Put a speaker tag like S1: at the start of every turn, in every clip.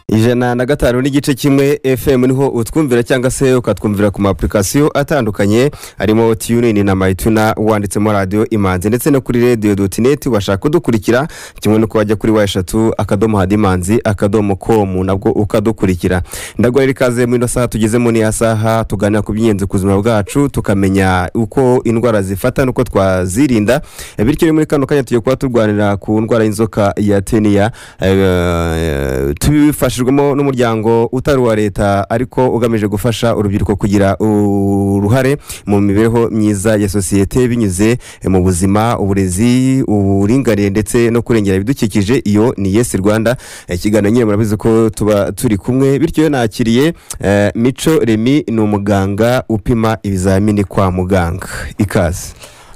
S1: ijana na gatanu n'igice kimwe fm niho utwumvira cyangwa se ukatwumvira ku ma apurikasiyo atandukanye harimo tiyunini na mayituna wanditsemo radiyo imanzi ndetse no kuri radiyo doti neti washaka kudukurikira kimwe no wajya kuri wa eshatu akadomo hadimanzi akadomo komu nabwo ukadukurikira ndagwara ikaze muri ino saha tugezemo n'iya saha tuganira ku by'ingenzi ku buzima bwacu tukamenya uko indwara zifata n'uko twazirinda bityo muri kano kanya tugiye kuba turwanira ku ndwara y'inzoka ya teniya eh, tubifasha tubifashijwemo n'umuryango utari uwa leta ariko ugamije gufasha urubyiruko kugira uruhare mu mibereho myiza ya sosiyete binyuze mu buzima uburezi uburinganire ndetse no kurengera ibidukikije iyo ni yesi rwanda Eh, ikiganiro nyine murabizi ko tuba turi kumwe bityo nakiriye eh, mico remi ni umuganga upima ibizamini kwa muganga ikaze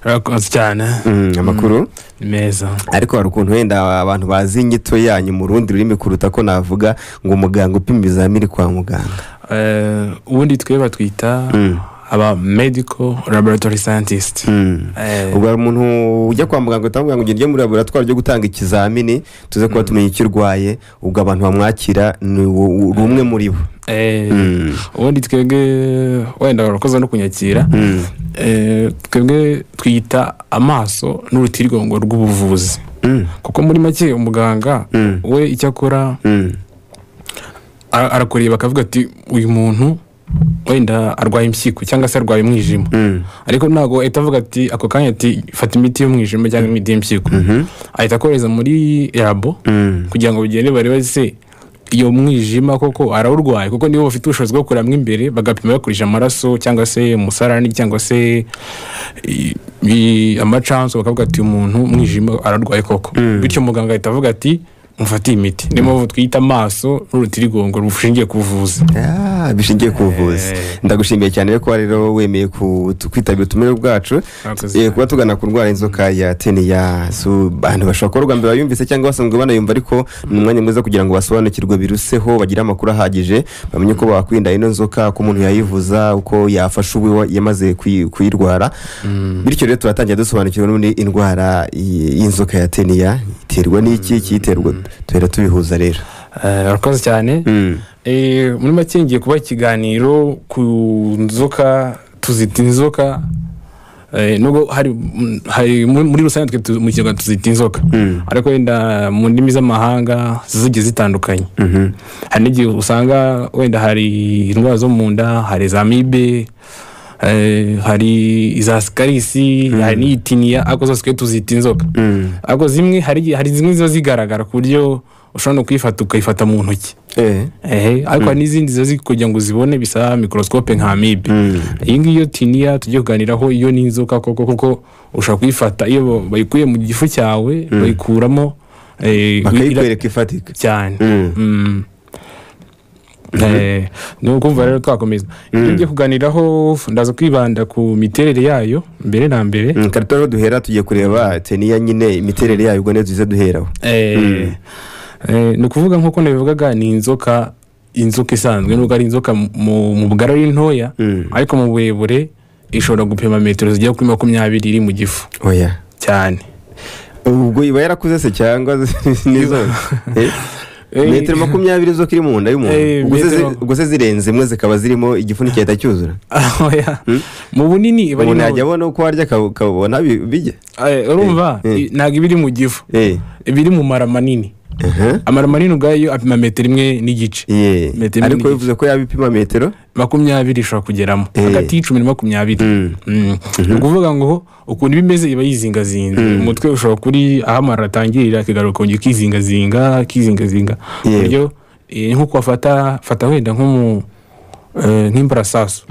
S2: urakoze cyane
S1: Mm, amakuru
S2: ni meza
S1: ariko hari ukuntu wenda abantu bazi inyito yanyu mu rundi rurimi kuruta ko navuga ngo umuganga upima ibizamini kwa muganga
S2: Eh, ubundi twe batwita aba medical laboratory scientist Eh,
S1: ubwo hari umuntu ujya kwa muganga uhita bamubwira ngo ugende muri laboratwari ryo gutanga ikizamini tuze kuba tumenya icyo urwaye ubwo abantu bamwakira ni wo- uri umwe muri bo
S2: eh,
S1: Mm.
S2: ubundi twebwe wenda urakoze no kunyakira
S1: Mm.
S2: Eh, twebwe twita amaso n'urutirigongo rw'ubuvuzi
S1: Mm.
S2: kuko muri make umuganga
S1: Mm.
S2: we icyo akora
S1: Mm.
S2: ara- arakureba akavuga ati uyu muntu wenda arwaye impyiko cyangwa se arwaye umwijima
S1: Mm.
S2: ariko ntabwo ahita avuga ati ako kanya ati fata imiti y'umwijima cyangwa imiti y'impyiko ahita akohereza muri labo
S1: Mm.
S2: kugira ngo bagende barebe se iyo mwijima koko arawurwaye kuko nibo bafite ubushobozi bwo kurebamo imbere bagapima bakoresheje amaraso cyangwa se umusarani cyangwa se i- i- amacanso bakavuga ati umuntu umwijima ararwaye koko bityo muganga ahita avuga ati mufate iyi miti niyo mpamvu twita amaso n'urutirigongo rushingiye ku buvuzi
S1: Ah, bishingiye ku buvuzi ndagushimiye cyane rero kuba rero wemeye ku- tu- kwitabira utumire bwacu
S2: Murakoze
S1: Eh,
S2: cyane.
S1: kuba tugana ku ndwara y'inzoka ya teniya so, abantu bashobora kuba bwa mbere bayumvise cyangwa basanzwe banayumva ariko ni umwanya mwiza kugira ngo basobanukirwe biruseho bagire amakuru ahagije bamenye uko bakwirinda ino nzoka ko umuntu yayivuza uko yafasha uwo wa- yamaze kuyi- kuyirwara bityo rero turatangira dusobanukirwa n'ubundi indwara y- y'inzoka ya teniya iterwa n'iki kiyiterwa tuhera tubihuza rero
S2: Eh, urakoze cyane
S1: Mm.
S2: Eh, muri make ngiye kuba ikiganiro ku nzoka tuzita inzoka Eh, nubwo hari mm, hari mu- muri rusange twe tu- mu kinyarwanda tuzita inzoka ariko wenda mu ndimi z'amahanga zigiye zitandukanye hari n'igihe usanga wenda hari indwara zo mu nda hari za mibe eh, hari iza sikarisi hari n'iyitiniya ariko zose twe tuzita inzoka ariko zimwe hari igihe- hari zimwe ziba zigaragara ku buryo ushobora no kuyifata ukayifata mu ntoki
S1: Eh.
S2: ehe ariko hari n'izindi ziba ziri kugira ngo uzibone bisa mikorosikope nka amibe iyi ngiyi yo tiniya tujye kuganiraho iyo ni inzoka koko kuko ushobora kuyifata iyo ba- bayikuye mu gifu cyawe bayikuramo eh, ira-
S1: bakayikwereka ifatika
S2: cyane
S1: Mm.
S2: Mm. Eh, ni ukumva rero twakomeza iyo ngiye kuganiraho ndaza kwibanda ku miterere yayo mbere na mbere
S1: Mm, kare rero duhera tugiye kureba teniya nyine imiterere yayo ubwo niyo tuze duheraho
S2: Eh, eh, ni ukuvuga nk'uko nabivugaga ni inzoka inzoka isanzwe nubwo ari inzoka mu mu bugari ari ntoya
S1: Mm.
S2: ariko mu burebure ishobora gupima metero zigera kuri makumyabiri iri mu gifu
S1: oya
S2: cyane
S1: ubwo iba yarakuze se cyangwa nizo Eh?
S2: Eh,
S1: metero makumyabiri zo kiri mu nda
S2: Eh,
S1: y'umuntu Ubwo se zi-
S2: metero-
S1: ubwo se zirenze imwe zikaba zirimo igifuniko cyahita cyuzura
S2: Oya. mu bunini iba ari
S1: umuntu
S2: nto-
S1: yajya abona uko arya akab- akabona bi- bijya
S2: Eh, urumva
S1: Eh, eh.
S2: i- ntabwo iba iri mu gifu
S1: Eh,
S2: iba iri mu mara manini
S1: aha.
S2: amara manini ubwayo apima metero imwe n'igice
S1: Yeah.
S2: Metero
S1: ariko
S2: n'igice.
S1: bivuze ko yaba ipima metero
S2: makumyabiri ishobora kugeramo
S1: Eh.
S2: hagati y'icumi na makumyabiri
S1: Mm.
S2: Mm. ni ukuvuga ngo ukuntu iba imeze iba yizingazinze umutwe ushobora kuri aho amara atangirira akigaruka kongera ukizingazinga ukizingazinga ku
S1: Yeah.
S2: buryo eh, nk'uko wafata fata wenda nk'umu eh, nk'imbarasasu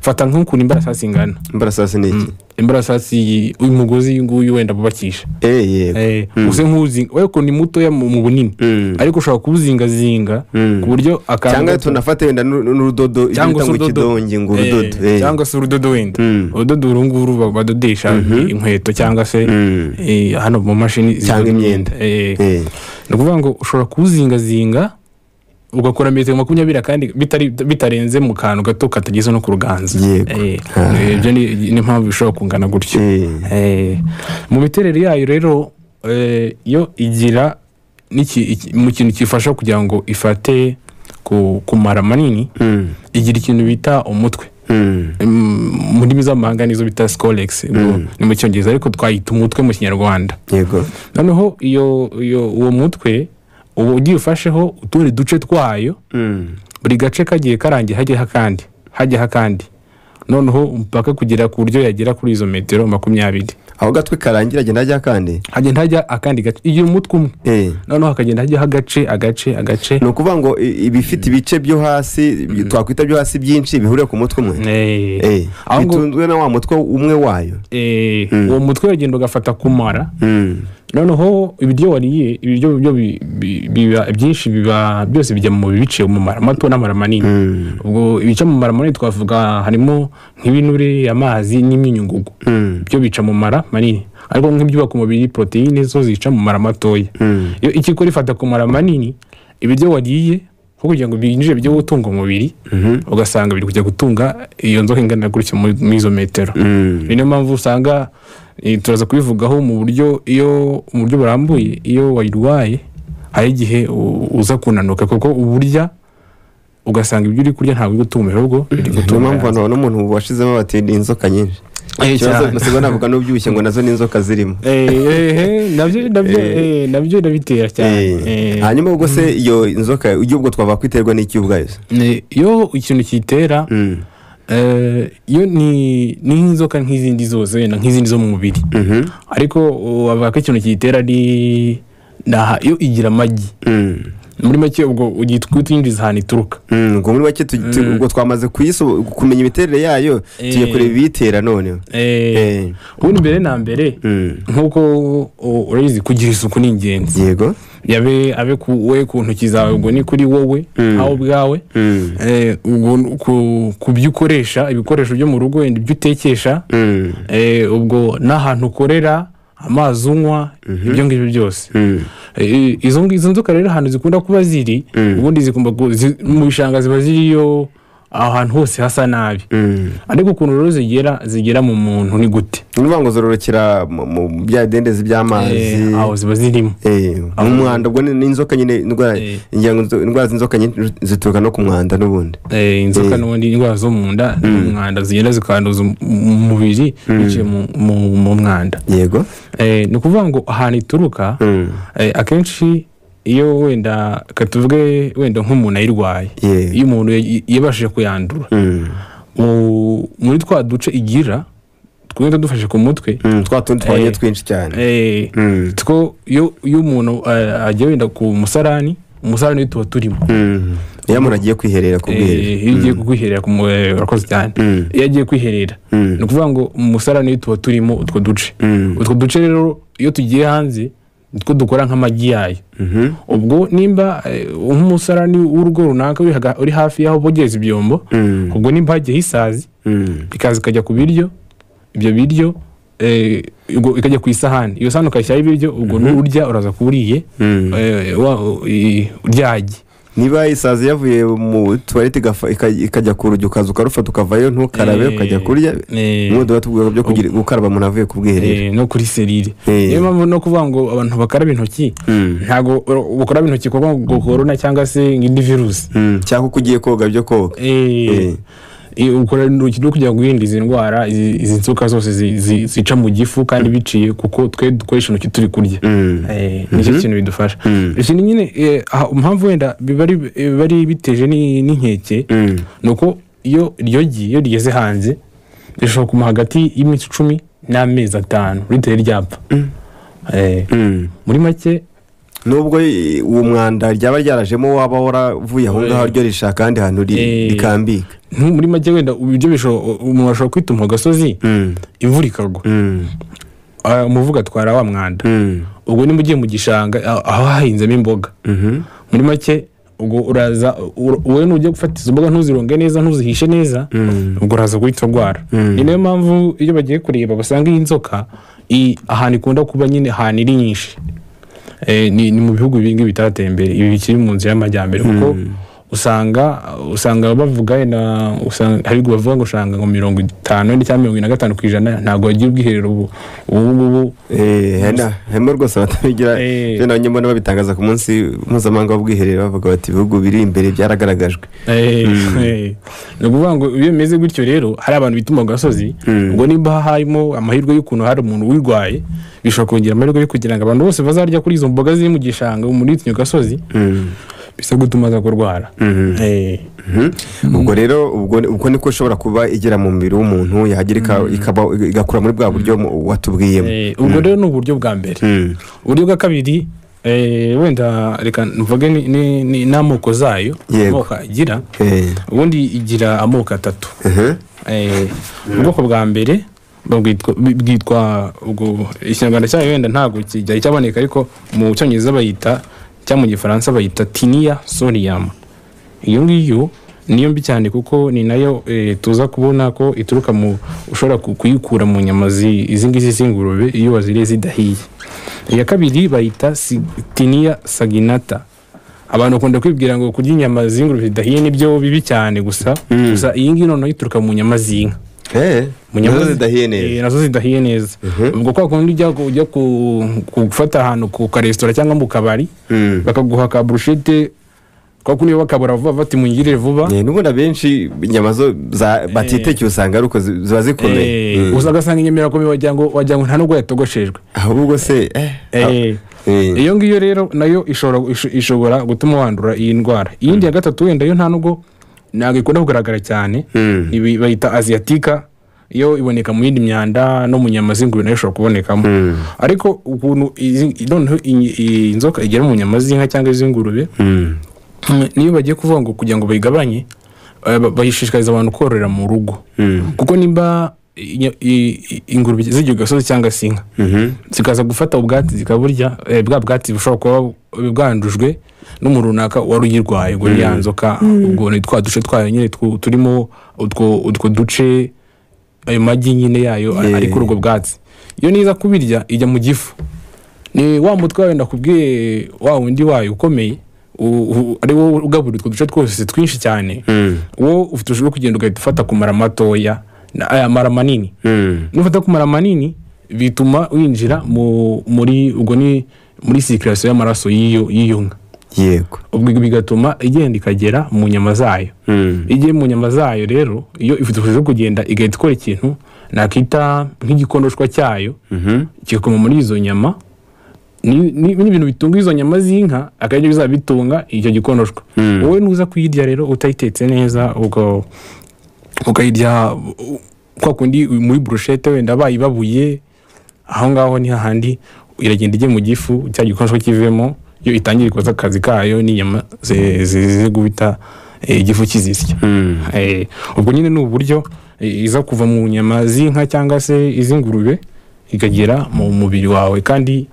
S2: fata nk'ukuntu imbarasasu ingana
S1: imbarasasi ni iki
S2: imbarasasu iyi- uyu mugozi uyu nguyu wenda bubakisha
S1: Eh, yego.
S2: Eh, usa nk'uzinga we ukuntu ni mutoya mu mu bunini
S1: Mm.
S2: ariko ushobora kuwuzingazinga
S1: Mm.
S2: ku buryo akanda
S1: cyangwa tunafate wenda n'uru- n'urudodo ibyo
S2: cyangwa
S1: bita
S2: se
S1: ngo
S2: urudodo
S1: ikidongi ngo
S2: Eh,
S1: urudodo Eh.
S2: cyangwa se urudodo wenda
S1: Mm.
S2: urudodo uru nguru ba- badodesha inkweto cyangwa se
S1: Mm.
S2: eh, hano mu mashini zidoda
S1: Cyangwa imyenda.
S2: Eh,
S1: Eh.
S2: ni ukuvuga ngo ushobora kuwuzingazinga ugakora metero makumyabiri kandi bitari- bitarenze mu kantu gato katageze no ku ruganza
S1: Yego.
S2: Eh,
S1: Ah.
S2: ibyo ni ni impamvu bishobora kungana gutyo
S1: Eh.
S2: Eh, mu miterere yayo rero eh, yo igira n'iki- iki- mu kintu kifasha kugira ngo ifate ku- kumara manini
S1: Mm.
S2: igira ikintu bita umutwe
S1: Mm.
S2: Mm, mu ndimi z'amahanga nizo bita sikoregisi ni mu cyongereza ariko twayita umutwe mu kinyarwanda
S1: yego
S2: noneho iyo iyo uwo mutwe uba ugiye ufasheho utundi duce twayo
S1: Mm.
S2: buri gace kagiye karangiye hajyaho akandi hajyaho akandi noneho mpaka kugera ku buryo yagera kuri izo metero makumyabiri
S1: aho gatwe karangira agenda ajya kandi
S2: hagenda hajya akandi gace igihe umutwe umwe
S1: Eh.
S2: noneho hakagenda hajyaho agace agace agace
S1: ni ukuvuga ngo i- ibifite ibice byo hasi twakwita byo hasi byinshi bihuriye ku mutwe umwe
S2: Eh,
S1: Eh,
S2: aho ngo-
S1: bitunzwe na wa mutwe umwe wayo
S2: eh, uwo mutwe uragenda ugafata kumara
S1: Mm.
S2: noneho ibiryo wariye ibiryo byo bi- bi- biba byinshi biba byose bijya mu mubiri biciye mu mara mato n'amara manini ubwo ibica mu mara manini twavuga harimo nk'ibinure amazi n'imyunyungugu
S1: Mm.
S2: byo bica mu mara manini ariko nk'ibyubaka umubiri poroteyine zo zica mu mara matoya
S1: Mm.
S2: iyo ikikora ifata ku mara manini ibiryo wariye nko kugira ngo byinjire byo gutunga umubiri ugasanga biri kujya gutunga iyo nzoka ingana gutya muri muri izo metero
S1: Mm.
S2: ni niyo mpamvu usanga eh, turaza kubivugaho mu buryo iyo mu buryo burambuye iyo wayirwaye hari igihe u- uza kunanuka kuko uburya ugasanga ibyo uri kurya ntabwo uri gutumira ahubwo biri
S1: niyo mpamvu
S2: gutumira
S1: abantu babona umuntu washizemo bati ni inzoka nyinshi
S2: Eh,
S1: ikibazo
S2: cyane.
S1: nasigaye navuga n'ubyibushye ngo nazo ni inzoka zirimo
S2: Eh, eh, eh, nabyo nabyo eh, nabyo birabitera cyane
S1: Eh,
S2: Eh,
S1: hanyuma ubwo se iyo nzoka ujya ubwo twavuga ko iterwa n'iki ubwayo se?
S2: eh, iyo ikintu kiyitera
S1: Mm.
S2: eh, yo ni ni nk'inzoka nk'izindi zose wenda nk'izindi zo mu mubiri
S1: Mhm.
S2: ariko uh, bavuga ko ikintu kiyitera ari ni aha iyo igira amagi
S1: Mm.
S2: muri make ubwo ugiye kutwinjiza ahantu ituruka
S1: Mm, ubwo muri make tu- tu- ubwo twamaze kuyiso- kumenya imiterere yayo tugiye
S2: Eh.
S1: kureba ibiyitera noneho
S2: Eh,
S1: Eh,
S2: ubundi mbere na mbere
S1: mm.
S2: nk'uko uh, urabizi kugira isuku ni ingenzi
S1: yego
S2: yabe abe ku we ku ntoki zawe ubwo ni kuri wowe aho ubwawe
S1: Mm.
S2: Eh, ubwo ku- ku byo ukoresha ibikoresho byo mu rugo wenda ibyo utekesha
S1: Mm.
S2: Eh, ubwo n'ahantu ukorera amazi unywa ibyo ngibyo byose
S1: Mm.
S2: Eh, izo ngi- izo nzoka rero ahantu zikunda kuba ziri ubundi zigomba gu- zi- mu bishanga ziba ziriyo ahantu hose hasa nabi
S1: Mm.
S2: ariko ukuntu rero zigera zigera mu muntu ni gute
S1: ni ukuvuga ngo zororokera mu mu bya bidendezi by'amazi
S2: Eh, aho ziba zirimo
S1: Eh, mu mwanda ubwo ni ni inzoka nyine indwara
S2: Eh.
S1: ngira ngo inzo- indwara z'inzoka nyinshi zituruka no ku mwanda n'ubundi
S2: Eh, inzoka n'ubundi indwara zo mu nda umwanda zigenda zikanduza um- umubiri biciye mu- mu- mu mwanda
S1: yego
S2: Eh, ni ukuvuga ngo ahantu ituruka
S1: Mm.
S2: eh, akenshi iyo wenda katuvuge wenda nk'umuntu ayirwaye
S1: Yeah.
S2: iyo umuntu ya- yabashije kuyandura
S1: Mm.
S2: mu- muri twa duce igira twenda dufashe ku mutwe
S1: Mm, twa tundi twanye
S2: Eh.
S1: twinshi cyane
S2: eh,
S1: Mm.
S2: two iyo iyo umuntu eh, agiye wenda ku musarani umusarani tuba turimo
S1: Mm. iyo umuntu agiye kwiherera ku bwiherero
S2: Eh, iyo ugiye kwiherera ku mu- eh, urakoze cyane
S1: Mm.
S2: iyo agiye kwiherera
S1: Mm.
S2: ni ukuvuga ngo mu musarani tuba turimo utwo duce
S1: Mm.
S2: utwo duce rero iyo tugiye hanze nitwo dukora nk'amagi yayo
S1: Mhm.
S2: ubwo nimba eh, nk'umusarani w'urugo runaka uri haga- uri hafi y'aho bogereza ibyombo
S1: Mm.
S2: ubwo nimba hagiyeho isazi
S1: Mm.
S2: ikaza ikajya ku biryo ibyo biryo eh, ubwo ikajya ku isahani iyo sahani ukashyiraho ibiryo ubwo n'urya uraza kuwuriye
S1: Mm.
S2: eh, wa- i- ryagi
S1: niba isazi yavuye mu tuwarete ikajya ku rugi ukaza ukarufata ukavayo ntukarabe
S2: Eh,
S1: ukajya kurya
S2: eh,
S1: umwe tuba tuvuga byo kugira- gukaraba umuntu avuye ku bwiherero
S2: eh, no kuri serire
S1: Eh.
S2: niyo mpamvu no kuvuga ngo abantu bakaraba intoki
S1: Mm.
S2: ntabwo ur- gukaraba intoki kuko ngo korona cyangwa se indi virusi
S1: Mm. cyangwa uko ugiye koga byo koga
S2: Eh, eh, ukora intoki no kugira ngo wirinde izi ndwara izi izi nzoka zose zi- zi- zica mu gifu kandi biciye kuko twe dukoresha intoki turi kurya
S1: Mm.
S2: Eh, nicyo kintu bidufasha
S1: Mm.
S2: ikindi nyine eh, aha, impamvu wenda biba ari- biba ari biteje ni- n'inkeke
S1: Mm.
S2: ni uko iyo iryo gi iyo rigeze hanze rishobora kuma hagati y'iminsi icumi n'amezi atanu ritari ryapfa Eh,
S1: Mm.
S2: muri make
S1: nubwo i- uwo mwanda ryaba ryarajemo waba waravuye aho ngaho ryo rishaka ahandi hantu ri-
S2: Eh.
S1: rikambika
S2: ntu- muri make wenda ibyo bishobora umuntu ashobora kwituma ku gasozi
S1: Mm.
S2: imvura ikagwa
S1: Mm.
S2: Ah, umuvugo atwara wa mwanda
S1: Mm.
S2: ubwo niba ugiye mu gishanga ah, aho hahinzemo imboga
S1: Mhm.
S2: muri make ubwo uraza ur- wowe nujya gufata izo mboga ntuzironge neza ntuzihishe neza ubwo uraza guhita urwara ni nayo mpamvu iyo bagiye kureba basanga iyi nzoka i- ahantu ikunda kuba nyine ahantu iri nyinshi Eh, ni ni mu bihugu bingi bitateye imbere ibi bikiri mu nzira y'amajyambere kuko usanga usanga bavuga wenda usanga hari ubwo bavuga ngo usanga ngo mirongo itanu wenda cyangwa mirongo ine na gatanu ku ijana ntabwo bagira ubwiherero ubu ubu ngubu
S1: Eh, hena- hema rwose batabigira
S2: Eh.
S1: rero nanjye mbona babitangaza ku munsi mpuzamahanga w'ubwiherero bavuga bati ibihugu biri imbere byaragaragajwe
S2: Eh, eh. ni ukuvuga ngo iyo bimeze gutyo rero hari abantu bituma ku gasozi ubwo niba harimo amahirwe y'ukuntu hari umuntu wirwaye bishobora kongera amahirwe yo kugira ngo abantu bose bazarya kuri izo mboga ziri mu gishanga muri iyo gasozi
S1: Mm.
S2: bisa gutuma aza kurwara Eh.
S1: Mhm. ubwo rero ubwo ubwo niko ishobora kuba igera mu mubiri w'umuntu yahagera ika- ikaba- igakura muri bwa buryo mu- watubwiyemo
S2: Eh, ubwo rero ni uburyo bwa mbere
S1: Mm.
S2: uburyo bwa kabiri eh, wenda reka mvuge ni- ni- ni- n'amoko zayo
S1: Yego.
S2: amoko agira
S1: Eh.
S2: ubundi igira amoko atatu
S1: Mhm.
S2: Eh, ubwoko bwa mbere babwitwa- bi- bwitwa ubwo ikinyarwanda cyayo wenda ntabwo kijya cyaboneka ariko mu cyongereza bayita cyangwa mu gifaransa bayita tiniya soriyama iyo ngiyo niyo mbi cyane kuko ni nayo eh, tuza kubona ko ituruka mu ushobora ku- kuyikura mu nyama zi- izi ngizi z'ingurube iyo waziriye zidahiye iya kabiri bayita si- tiniya saginata abantu bakunda kwibwira ngo kurya inyama z'ingurube zidahiye nibyo bibi cyane gusa gusa iyi ngiyi noneho ituruka mu nyama z'inka
S1: Eh.
S2: mu nyama
S1: Nazo
S2: zi-
S1: zidahiye neza
S2: eh, nazo zidahiye neza ubwo kwa kundi ujya ku- ujya ku- gufata ahantu ku karesitora cyangwa mu kabari
S1: Mm.
S2: bakaguha ka burushete kwa kundi iyo bakabura vuba bati mungirire vuba
S1: Eh, n'ubundi abenshi inyama zo za- batitekeye usanga ari uko zi- ziba zikomeye
S2: Eh, gusa ugasanga inyama irakomeye wagira ngo wagira ngo nta nubwo yatogoshejwe
S1: ahubwo se eh,
S2: Eh,
S1: ah, eh.
S2: iyo ngiyo rero nayo ishobora isho- ishobora gutuma wandura iyi ndwara iyindi ya gatatu wenda yo nta nubwo ntabwo ikunda kugaragara cyane
S1: Mm.
S2: ibi bayita asiatika yo iboneka mu yindi myanda no mu nyama z'ingurube nayo ishobora kubonekamo ariko ukuntu izi- noneho iyi- iyi nzoka igera mu nyama z'inka cyangwa iz'ingurube
S1: Mm.
S2: niyo bagiye kuvuga ngo kugira ngo bayigabanye eh, ba- bayishishikariza abantu kororera mu rugo
S1: Mm.
S2: kuko nimba i- i- i- ingurube zigiye ku gasozi cyangwa se inka
S1: Mhm.
S2: zikaza gufata ubwatsi zikaburya eh, bwa bwatsi bushobora kuba bwandujwe n'umuntu runaka wari uyirwaye ubwo ni ya nzoka ubwo ni twa duce twayo nyine twu- turimo utwo utwo duce ayo magi nyine yayo
S1: Yeah.
S2: ari kuri ubwo bwatsi iyo niza kubirya ijya mu gifu ni wa mutwe wawe ndakubwiye wa wundi wayo ukomeye u- u- ari wowe ugaburira utwo duce twose twinshi cyane
S1: Mm.
S2: wowe ufite ushobora kugenda ugahita ufata ku mara matoya na- aya mara manini
S1: Mm.
S2: nufata kumara manini bituma winjira mu- muri ubwo ni muri sikirasiyo y'amaraso y'iyo y'iyo nka
S1: yego
S2: ubwo bigatuma igenda ikagera mu nyama zayo
S1: Mm.
S2: igiye mu nyama zayo rero iyo ifite ubushobozi bwo kugenda igahita ikora ikintu nakita nk'igikonoshwa cyayo
S1: Mhm.
S2: kigakoma muri izo nyama ni- ni ni ibintu bitunga izo nyama z'inka akaba aribyo bizaba bitunga icyo gikonoshwa wowe nuza kuyirya rero utayitetse neza ubwo ukayirya u- kwa kundi muri burushete wenda bayibabuye aho ngaho ni hahandi iragenda ijye mu gifu cya gikonoshwa kivemo iyo itangira ikoza akazi kayo n'inyama ze- ze- ze guhita eh, igifu kizisya
S1: Mm.
S2: Eh, ubwo nyine ni uburyo eh, iza kuva mu nyama z'inka cyangwa se iz'ingurube ikagera mu mubiri wawe kandi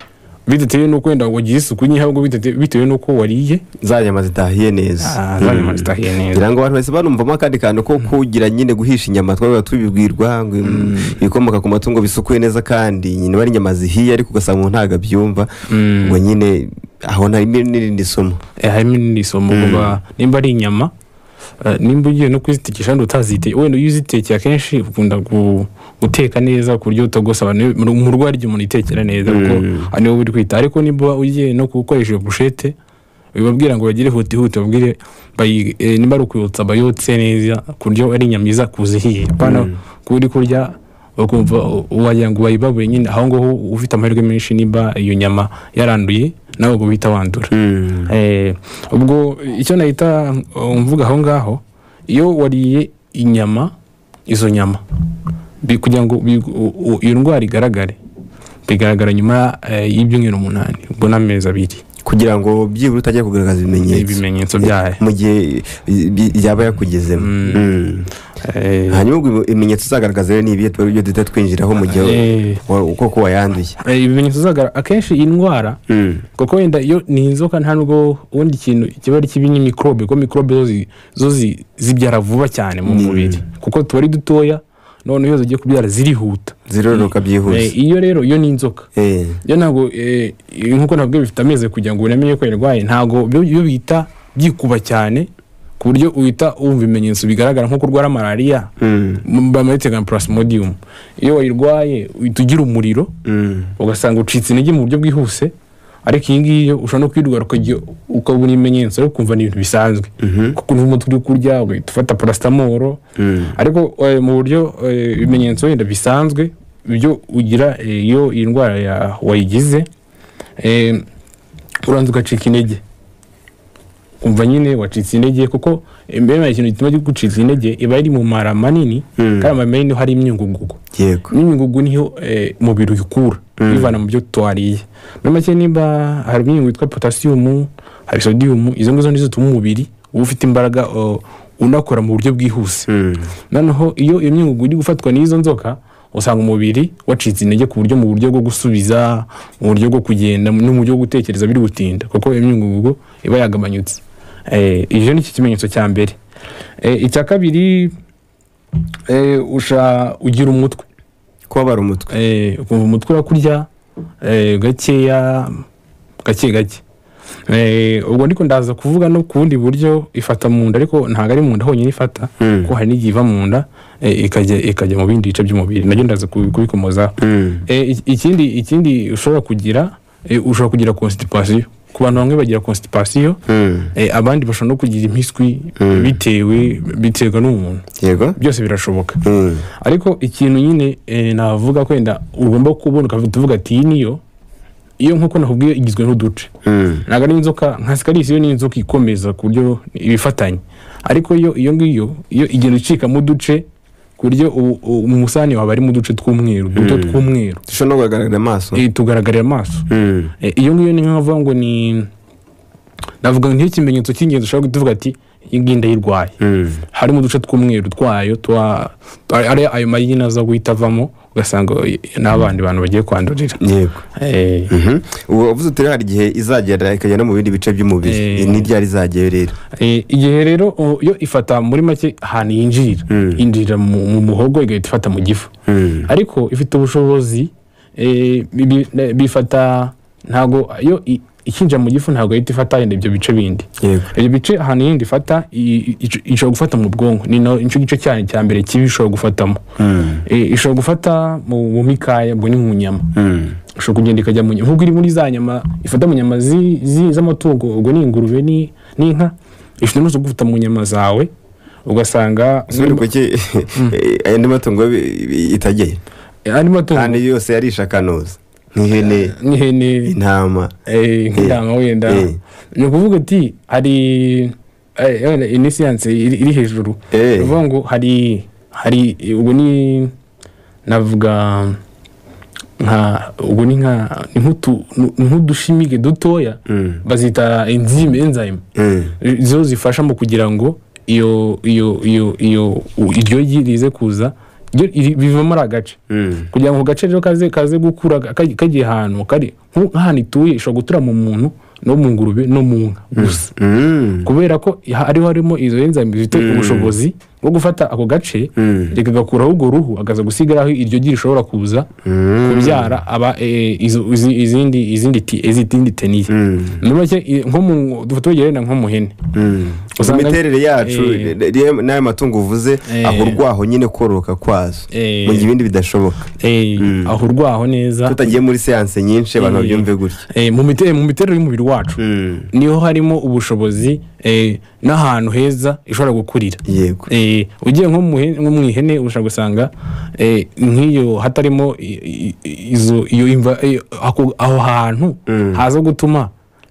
S2: bidatewe n'uko wenda wagira isuku nke ahubwo bidate- bitewe n'uko wariye
S1: za nyama zitahiye neza
S2: Ah, za nyama zitahiye neza.
S1: kugira ngo abantu bahise banumvamo akandi kantu ko kugira nyine guhisha inyama twaba tubibwirwa ngo im- ibikomoka ku matungo bisukuye neza kandi nyine bari inyama zihiye ariko ugasanga umuntu ntabwo abyumva ngo nyine aho ntarimo n'irindi somo
S2: Eh, harimo n'iri somo kuba nimba ari inyama eh, nimba ugiye no kuzitekesha wenda utazitekeye wenda iyo uzitekeye akenshi ukunda gu- guteka neza ku buryo utagosa abantu mu rugo hari igihe umuntu yitekera neza kuko ari wowe uri kwita ariko niba ugiye no gukoresha iyo bushete bibabwira ngo bagire huti huti babwire bayi- eh, nimba ari ukuyotsa bayotse neza ku buryo ari inyama iza kuzihiye apana kuba uri kurya ukumva u- wagira ngo bayibabuye nyine aho ngaho ufite amahirwe menshi niba iyo nyama yaranduye nawe ubwo uhita wandura Eh, ubwo icyo nahita uh, mvuga aho ngaho iyo wariye inyama izo nyama bi- kugira ngo bi- u- u- iyo ndwara igaragare bigaragara nyuma eh, y'ibyumweru umunani ubwo n'amezi abiri
S1: kugira ngo byibura utajya kugaragaza ibimenyetso
S2: ibimenyetso byayo
S1: mu gihe i- i- yaba yakugezemo Mm.
S2: Eh,
S1: hanyuma ubwo ibimenyetso uzagaragaza rero ni ibihe tuba ibyo duhita twinjiraho mu gihe
S2: Eh.
S1: wa- koko wayanduye
S2: eh, ibimenyetso zagaragara akenshi iyi ndwara
S1: Mm.
S2: kuko wenda iyo ni inzoka nta nubwo ubundi kintu kiba ari kibi ni mikorobe kuko mikorobe zo zi- zo zi- zibyara vuba cyane mu mubiri kuko tuba ari dutoya noneho iyo zigiye kubyara zirihuta
S1: ziroroka
S2: Eh,
S1: byihuse
S2: iyo rero iyo ni inzoka
S1: Eh.
S2: iyo ntabwo eh, nkuko nabwo bifite amezi kugira ngo uramenye ko yarwaye ntabwo byo byo bita byikuba cyane ku buryo uhita wumva ibimenyetso bigaragara nko kurwara malariya bamwitega purasmodium iyo wayirwaye uhita ugira umuriro ugasanga ucitse intege mu buryo bwihuse ariko iyi ngiyi yo ushobora no kwirwara ukajya ukabona ibimenyetso ariko ukumva ni ibintu bisanzwe kuko ukumva umutwe uri kurya ugahita ufata parasitamoro ariko eh, mu buryo eh, ibimenyetso wenda bisanzwe ibyo ugira eh, iyo iyi ndwara ya- wayigize eh, uranza ugacika intege umva nyine wacitse intege kuko mbere ikintu gituma gucitse intege iba iri mu mara manini kandi amara manini niho hari imyungugugu
S1: yego
S2: n'imyungugu niyo eh, umubiri uyikura uyivana mu byo twariye muri make niba hari imyungu yitwa potasiyomu hari sodiyumu izo ngizo nizo zituma umubiri uba ufite imbaraga eh, unakora mu buryo bwihuse noneho iyo iyo myungugu iri gufatwa n'izo nzoka usanga umubiri wacitse intege ku buryo mu buryo bwo gusubiza mu buryo bwo kugenda no mu buryo bwo gutekereza biri gutinda kuko iyo myungugu iba yagabanyutse Eh, icyo ni cyo kimenyetso cya mbere Eh, icya kabiri eh, usha ugira umutwe
S1: kubabara umutwe
S2: eh, ukumva umutwe urakurya eh, gakeya gake gake Eh, ubwo ndiko ndaza kuvuga no ku bundi buryo ifata mu nda ariko ntabwo ari mu nda honyine ifata kuko hari n'igihe iva mu nda eh, ikajya ikajya mu bindi bice by'umubiri nabyo ndaza kubi- kubikomozaho Eh, iki- ikindi ikindi ushobora kugira eh, ushobora kugira constipation ku bantu bamwe bagira constipation eh, abandi bashobora no kugira impiswi bitewe biterwa n'umuntu
S1: yego
S2: byose birashoboka
S1: Mm.
S2: ariko ikintu nyine eh, navuga kwenda ugomba kubona ukavuga tuvuga ati iyi niyo iyo nk'uko nakubwiye igizwe n'uduce
S1: Mm.
S2: ntabwo ari inzoka nka sikarisi yo ni inzoka ikomeza ku buryo ibifatanye ariko yo iyo ngiyo iyo igenda icikamo uduce ku buryo u- u- umusani wawe arimo uduce tw'umweru duto tw'umweru
S1: dushobora no kugaragarira amaso
S2: Eh, tugaragarira amaso
S1: Mm.
S2: Eh, iyo ngiyo ni nkavuga ngo ni navuga ngo niyo kimenyetso cy'ingenzi ushobora kuvuga ati iyi ngiyi ndayirwaye
S1: Mm.
S2: harimo uduce tw'umweru twayo twa ari ari ayo mayina aza guhita avamo ugasanga n'abandi bantu bagiye kwandurira
S1: yego
S2: Eh,
S1: Mhm. ubu wavuze uti rero hari igihe izagera ikagera no mu bindi bice by'umubiri
S2: Eh.
S1: Iyi ni ryari izagiye rero
S2: eh, igihe rero o- yo ifata muri make ahantu yinjirira yinjirira mu mu muhogo igahita ifata mu gifu
S1: Mm.
S2: ariko ifite ubushobozi eh, bi- bi- ne- bifata ntago yo i- ikinjira mu gifu ntabwo ihita ifata yenda ibyo bice bindi
S1: yego
S2: ibyo bice ahantu yindi ifata i- i- ishobora gufata mu bwonko ni no- nicyo gice cyane cya mbere kibi ishobora gufatamo Eh, ishobora gufata mu mu mikaya ubwo ni mu nyama
S1: Mm.
S2: ushobora kugenda ikajya mu nyama nk'uko iri muri za nyama ifata mu nyama zi- zi- z'amatungo ubwo ni ingurube ni- n'inka ifite n'ubuso gufata mu nyama zawe ugasanga
S1: subire kuki andi matungo bi- bi- itageye
S2: Eh, andi matungo
S1: kandi yose yarisha akanuza nk'ihene
S2: n'ihene
S1: intama
S2: eh, nk'intama wenda
S1: Eh.
S2: ni ukuvuga ati hari eh, wenda iyi ni siyanse iri iri hejuru
S1: Eh.
S2: bivuga ngo hari hari eh, ubwo ni navuga nka ubwo ni nka ni nk'utu- ni nk'udushimige dutoya bazita enzyme enzyme
S1: Mm.
S2: zo zifasha mu kugira ngo iyo iyo iyo iyo u- iryo gi rize kuza ryo iri- biva muri agace
S1: Mm.
S2: kugira ngo ako gace rero kaze kaze gukura ka- kagiye ahantu kari nk'u- nk'ahantu ituye ishobora gutura mu muntu no mu ngurube no mu nka gusa
S1: Mm.
S2: kubera ko ha- ariho harimo izo enzyme zifite ubushobozi bwo gufata ako gace
S1: Mm.
S2: rigakuraho urwo ruhu akaza gusigaraho iryo gi rishobora kuza kubyara aba eh, izo- izi- izindi izindi ti- izindi teniye
S1: Mm.
S2: muri make i- nko mu dufate urugero wenda nko mu hene
S1: Mm. Ubwo
S2: Usanga-
S1: imiterere yacu
S2: Eh.
S1: re- re- n'ayo matungo uvuze
S2: Eh.
S1: ahurwa aho nyine kororoka kwazo
S2: Eh.
S1: mu gihe ibindi bidashoboka
S2: Eh, aho urwaho neza
S1: tutagiye muri seanse nyinshi abantu
S2: Eh.
S1: babyumve gutya
S2: Eh, mu mite- mu miterere y'umubiri wacu niho harimo ubushobozi eh, n'ahantu heza ishobora gukurira
S1: yego
S2: Eh, ugiye nko mu he- nko mu ihene ushobora gusanga eh, nk'iyo hatarimo i- i- izo iyo imva- iyo- ako- aho hantu haza gutuma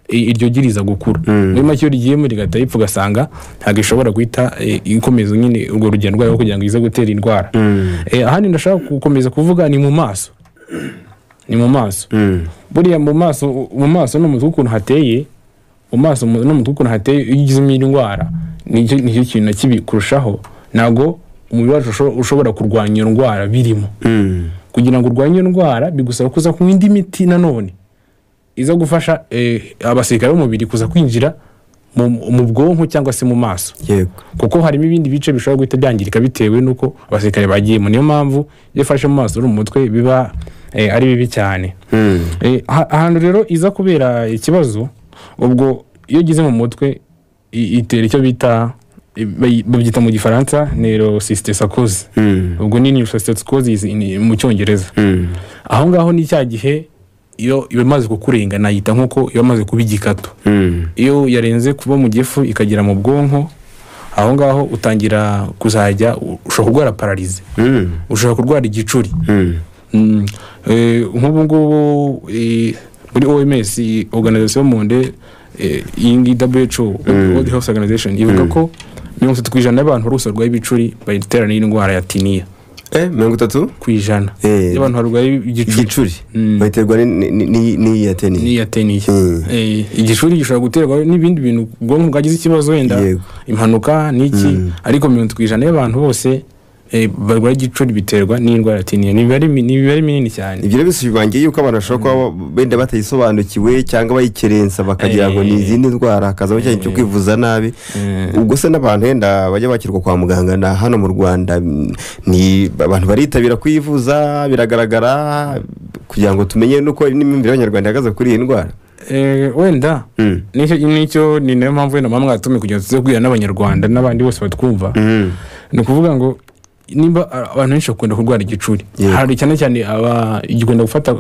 S2: i- iryo giriza gukura muri make iyo rigiyemo rigahita ripfa ugasanga ntabwo ishobora guhita eh, ikomeza nyine urwo rugendo rwayo kugira ngo ize gutera indwara Eh, ahandi ndashaka gukomeza kuvuga ni mu maso ni mu maso
S1: Mm.
S2: buriya mu maso mu maso no mu mutwe ukuntu hateye mu maso mu- no mu mutwe ukuntu hateye iyo ugizemo iyi ndwara nicyo nicyo kintu na kibi kurushaho ntabwo umubiri wacu usho- ushobora kurwanya iyo ndwara birimo
S1: Mm.
S2: kugira ngo urwanye iyo ndwara bigusaba kuza kunywa indi miti nanone iza gufasha eh, abasirikare b'umubiri kuza kwinjira mu, mu bwonko cyangwa se mu maso
S1: yego
S2: kuko harimo ibindi bice bishobora guhita byangirika bitewe n'uko abasirikare bagiyemo niyo mpamvu iyo ufashe mu maso uri mu mutwe biba eh, ari bibi cyane
S1: Mm.
S2: Eh, aha- ahantu rero iza kubera ikibazo ubwo iyo ugize mu mutwe i- itera icyo bita bayi- babyita mu gifaransa nerosisitesakoze
S1: Mm.
S2: ubwo ni nerosisitesakoze mu cyongereza
S1: Mm.
S2: aho ngaho ni cya gihe iyo iba imaze kukurenga nayita nk'uko iba imaze kuba igikatu
S1: Mm.
S2: iyo yarenze kuba mu gifu ikagera mu bwonko aho ngaho utangira kuzajya ushobora kurwara pararize
S1: Mm.
S2: ushobora kurwara igicuri
S1: Mm.
S2: Mm, eh, nk'ubu ngubu eh, muri oms iyi organization monde eh, iyi ngiyi who world health organization ivuga ko mirongo itatu ku ijana y'abantu bose barwaye ibicuri bayiterana n'indwara ya tiniya
S1: Eh, mirongo itatu
S2: ku ijana
S1: Eh.
S2: y'abantu barwaye igicuri
S1: igicuri
S2: Mm.
S1: bayiterwa ni- ni- ni- ni- n'iyi ya tenisi
S2: n'iya teniya
S1: Mm.
S2: Eh, igicuri gishobora guterwa n'ibindi bintu ubwonko bwagize ikibazo wenda
S1: Yego.
S2: impanuka n'iki ariko mirongo itatu ku ijana y'abantu bose eh, barwaye igicuri biterwa n'indwara ya tiniya ni imibare mi- ni imibare minini cyane
S1: ibyo rero bisobanura yuko abantu bashobora kuba benda batayisobanukiwe cyangwa bayikerensa bakagira ngo ni izindi ndwara hakazaho cyane cyo kwivuza nabi ubwo se n'abantu wenda bajya bakirwa kwa muganga na hano mu rwanda mm, ni abantu baritabira kuyivuza biragaragara kugira ngo tumenye nuko n'imyumvire y'abanyarwanda ihagaze kuri iyi ndwara
S2: Eh, wenda
S1: Mm.
S2: nicyo nicyo ni nayo mpamvu wenda mama mwatumye kugira ngo tuze kubwira n'abanyarwanda n'abandi bose batwumva
S1: Mm.
S2: ni ukuvuga ngo nimba a- abantu benshi bakunda kurwara igicuri
S1: Yego.
S2: hari cyane cyane aba igikunda gufata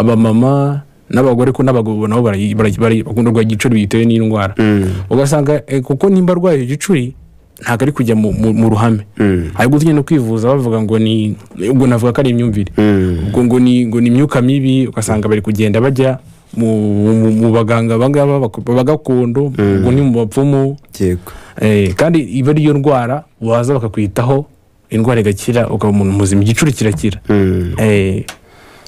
S2: abamama n'abagore ko n'abagabo nabo barayi- barayi- barayi- bakunda kurwara igicuri bitewe n'indwara
S1: Mm.
S2: ugasanga eh, kuko nimba arwaye igicuri ntabwo ari kujya mu- mu mu ruhame
S1: Mm.
S2: hari no kwivuza bavuga ngo ni ubwo navuga ko ari imyumvire
S1: Mm.
S2: ubwo ngo ni ngo ni imyuka mibi ugasanga bari kugenda bajya mu, mu, mu baganga abangaba bagakondo ubwo ni mu bapfumu
S1: yego
S2: eh, kandi iba ariyo ndwara waza bakakwitaho indwara igakira ukaba umuntu muzima igicuri kirakira
S1: Mm.
S2: eh,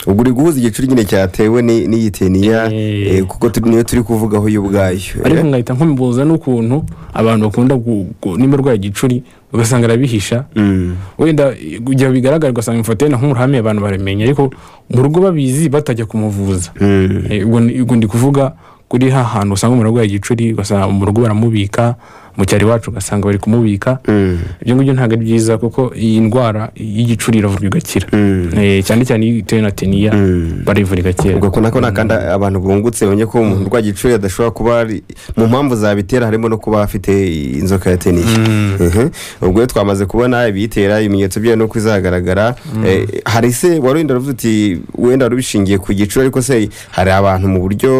S1: ubwo uri guhuza igicuri nyine cyatewe ni- n'iyi teniya
S2: Eh.
S1: eh, kuko turi- niyo turi kuvugaho yo ubwayo eh?
S2: ariko nkahita nkumibuza n'ukuntu abantu bakunda gu- gu- nimba arwaye igicuri ugasanga arabihisha
S1: Mm.
S2: wenda igihe bigaragara ugasanga imufatiye na nk'umuhame abantu baramenya ariko mu rugo babizi batajya kumuvuza
S1: Mm.
S2: Eh, ubwo ni- ubwo ndi kuvuga kuri ha hantu usanga umuntu arwaye igicuri ugasanga mu rugo baramubika mu cyaro iwacu ugasanga bari kumubika
S1: Mm.
S2: ibyo ngibyo ntabwo ari byiza kuko iyi ndwara y'igicuri iravurwa igakira
S1: Mm.
S2: Eh, cyane cyane iyo itewe na teniya
S1: Mm.
S2: barivura igakira
S1: ubwo ko nako ni akandi abantu bungutse bamenye ko umuntu urwaye igicuri adashobora kuba ari mu mpamvu zabitera harimo no kuba afite inzoka ya teniya Mhm. ubwo rero twamaze kubona ibiyitera ibimenyetso byayo nuko izagaragara Eh, hari se warinda ruvuze uti wenda rubishingiye ku gicuri ariko se hari abantu mu buryo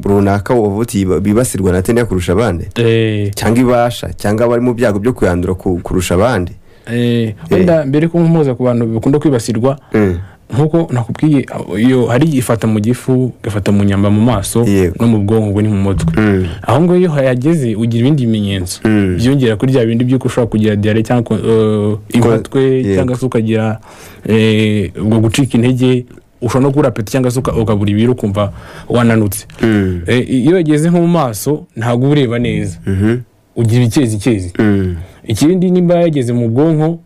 S1: runaka wavuga uti bibasirwa na teniya kurusha abandi
S2: Eh,
S1: cyangwa ibasha cyangwa bari mu byago byo kuyandura ku- kurusha abandi
S2: eh, wenda mbere ko nkumuza ku bantu bakunda kwibasirwa
S1: Mm.
S2: nk'uko nakubwiye iyo hari ifata mu gifu igafata mu nyamba mu maso
S1: Yego.
S2: no mu bwonko ubwo ni mu mutwe
S1: Mm.
S2: aho ngaho iyo yageze ugira ibindi bimenyetso
S1: Mm.
S2: byiyongera kuri bya bindi by'uko ushobora kugira diyare cyangwa eh, inkomatwe
S1: Yego.
S2: cyangwa se ukagira eh, ubwo gucika intege ushobora no kubura peti cyangwa se uka- ukabura ibiro ukumva wananutse
S1: Mm.
S2: Eh, iyo yageze nko mu maso ntabwo uba ureba neza
S1: Mhm.
S2: ugira icyezikezi
S1: Mm.
S2: ikindi nimba yageze mu bwonko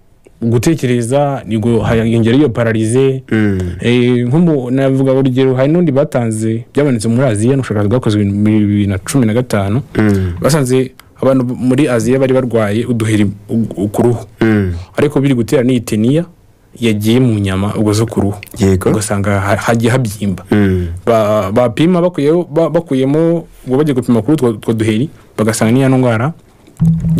S2: gutekereza nibwo hayongera iyo pararize
S1: Mm.
S2: Eh, nk'umu navuga urugero hari n'undi batanze byabonetse muri aziya ni ubushakashatsi bwakozwe mu bibiri na cumi na gatanu
S1: Mm.
S2: basanze abantu muri aziya bari barwaye uduheri u- u- ku ruhu
S1: Mm.
S2: ariko biri gutera n'iteniya yagiye mu nyama ubwo zo ku ruhu
S1: yego
S2: ugasanga ha- hagiye habyimba
S1: Mm.
S2: Ba- bapima bakuyeho- ba- bakuyemo ubwo bagiye gupima kuri utwo utwo duheri bagasanga n'iyo ndwara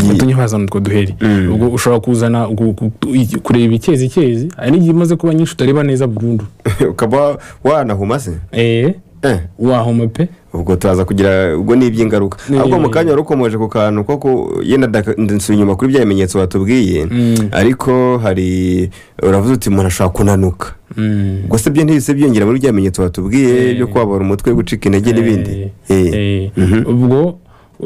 S2: yatumye hazana utwo duheri
S1: Mm.
S2: ubwo ushobora kuzana gu- gu- i- kureba icyezi icyezi hari n'igihe imaze kuba nyinshi utareba neza burundu
S1: ukaba wanahuma se
S2: eh,
S1: Eh,
S2: wahoma pe
S1: ubwo turaza kugira ubwo ni iby'ingaruka
S2: Ni-
S1: ahubwo mu kanya wari ukomeje ku kantu ko ku yenda ndaka- ndasubiye inyuma kuri bya bimenyetso watubwiye ariko hari uravuze uti umuntu ashobora kunanuka
S2: Mm.
S1: ubwo se byo ntibise byiyongera muri bya bimenyetso watubwiye byo kubabara umutwe gucika intege n'ibindi Eh,
S2: Eh, ubwo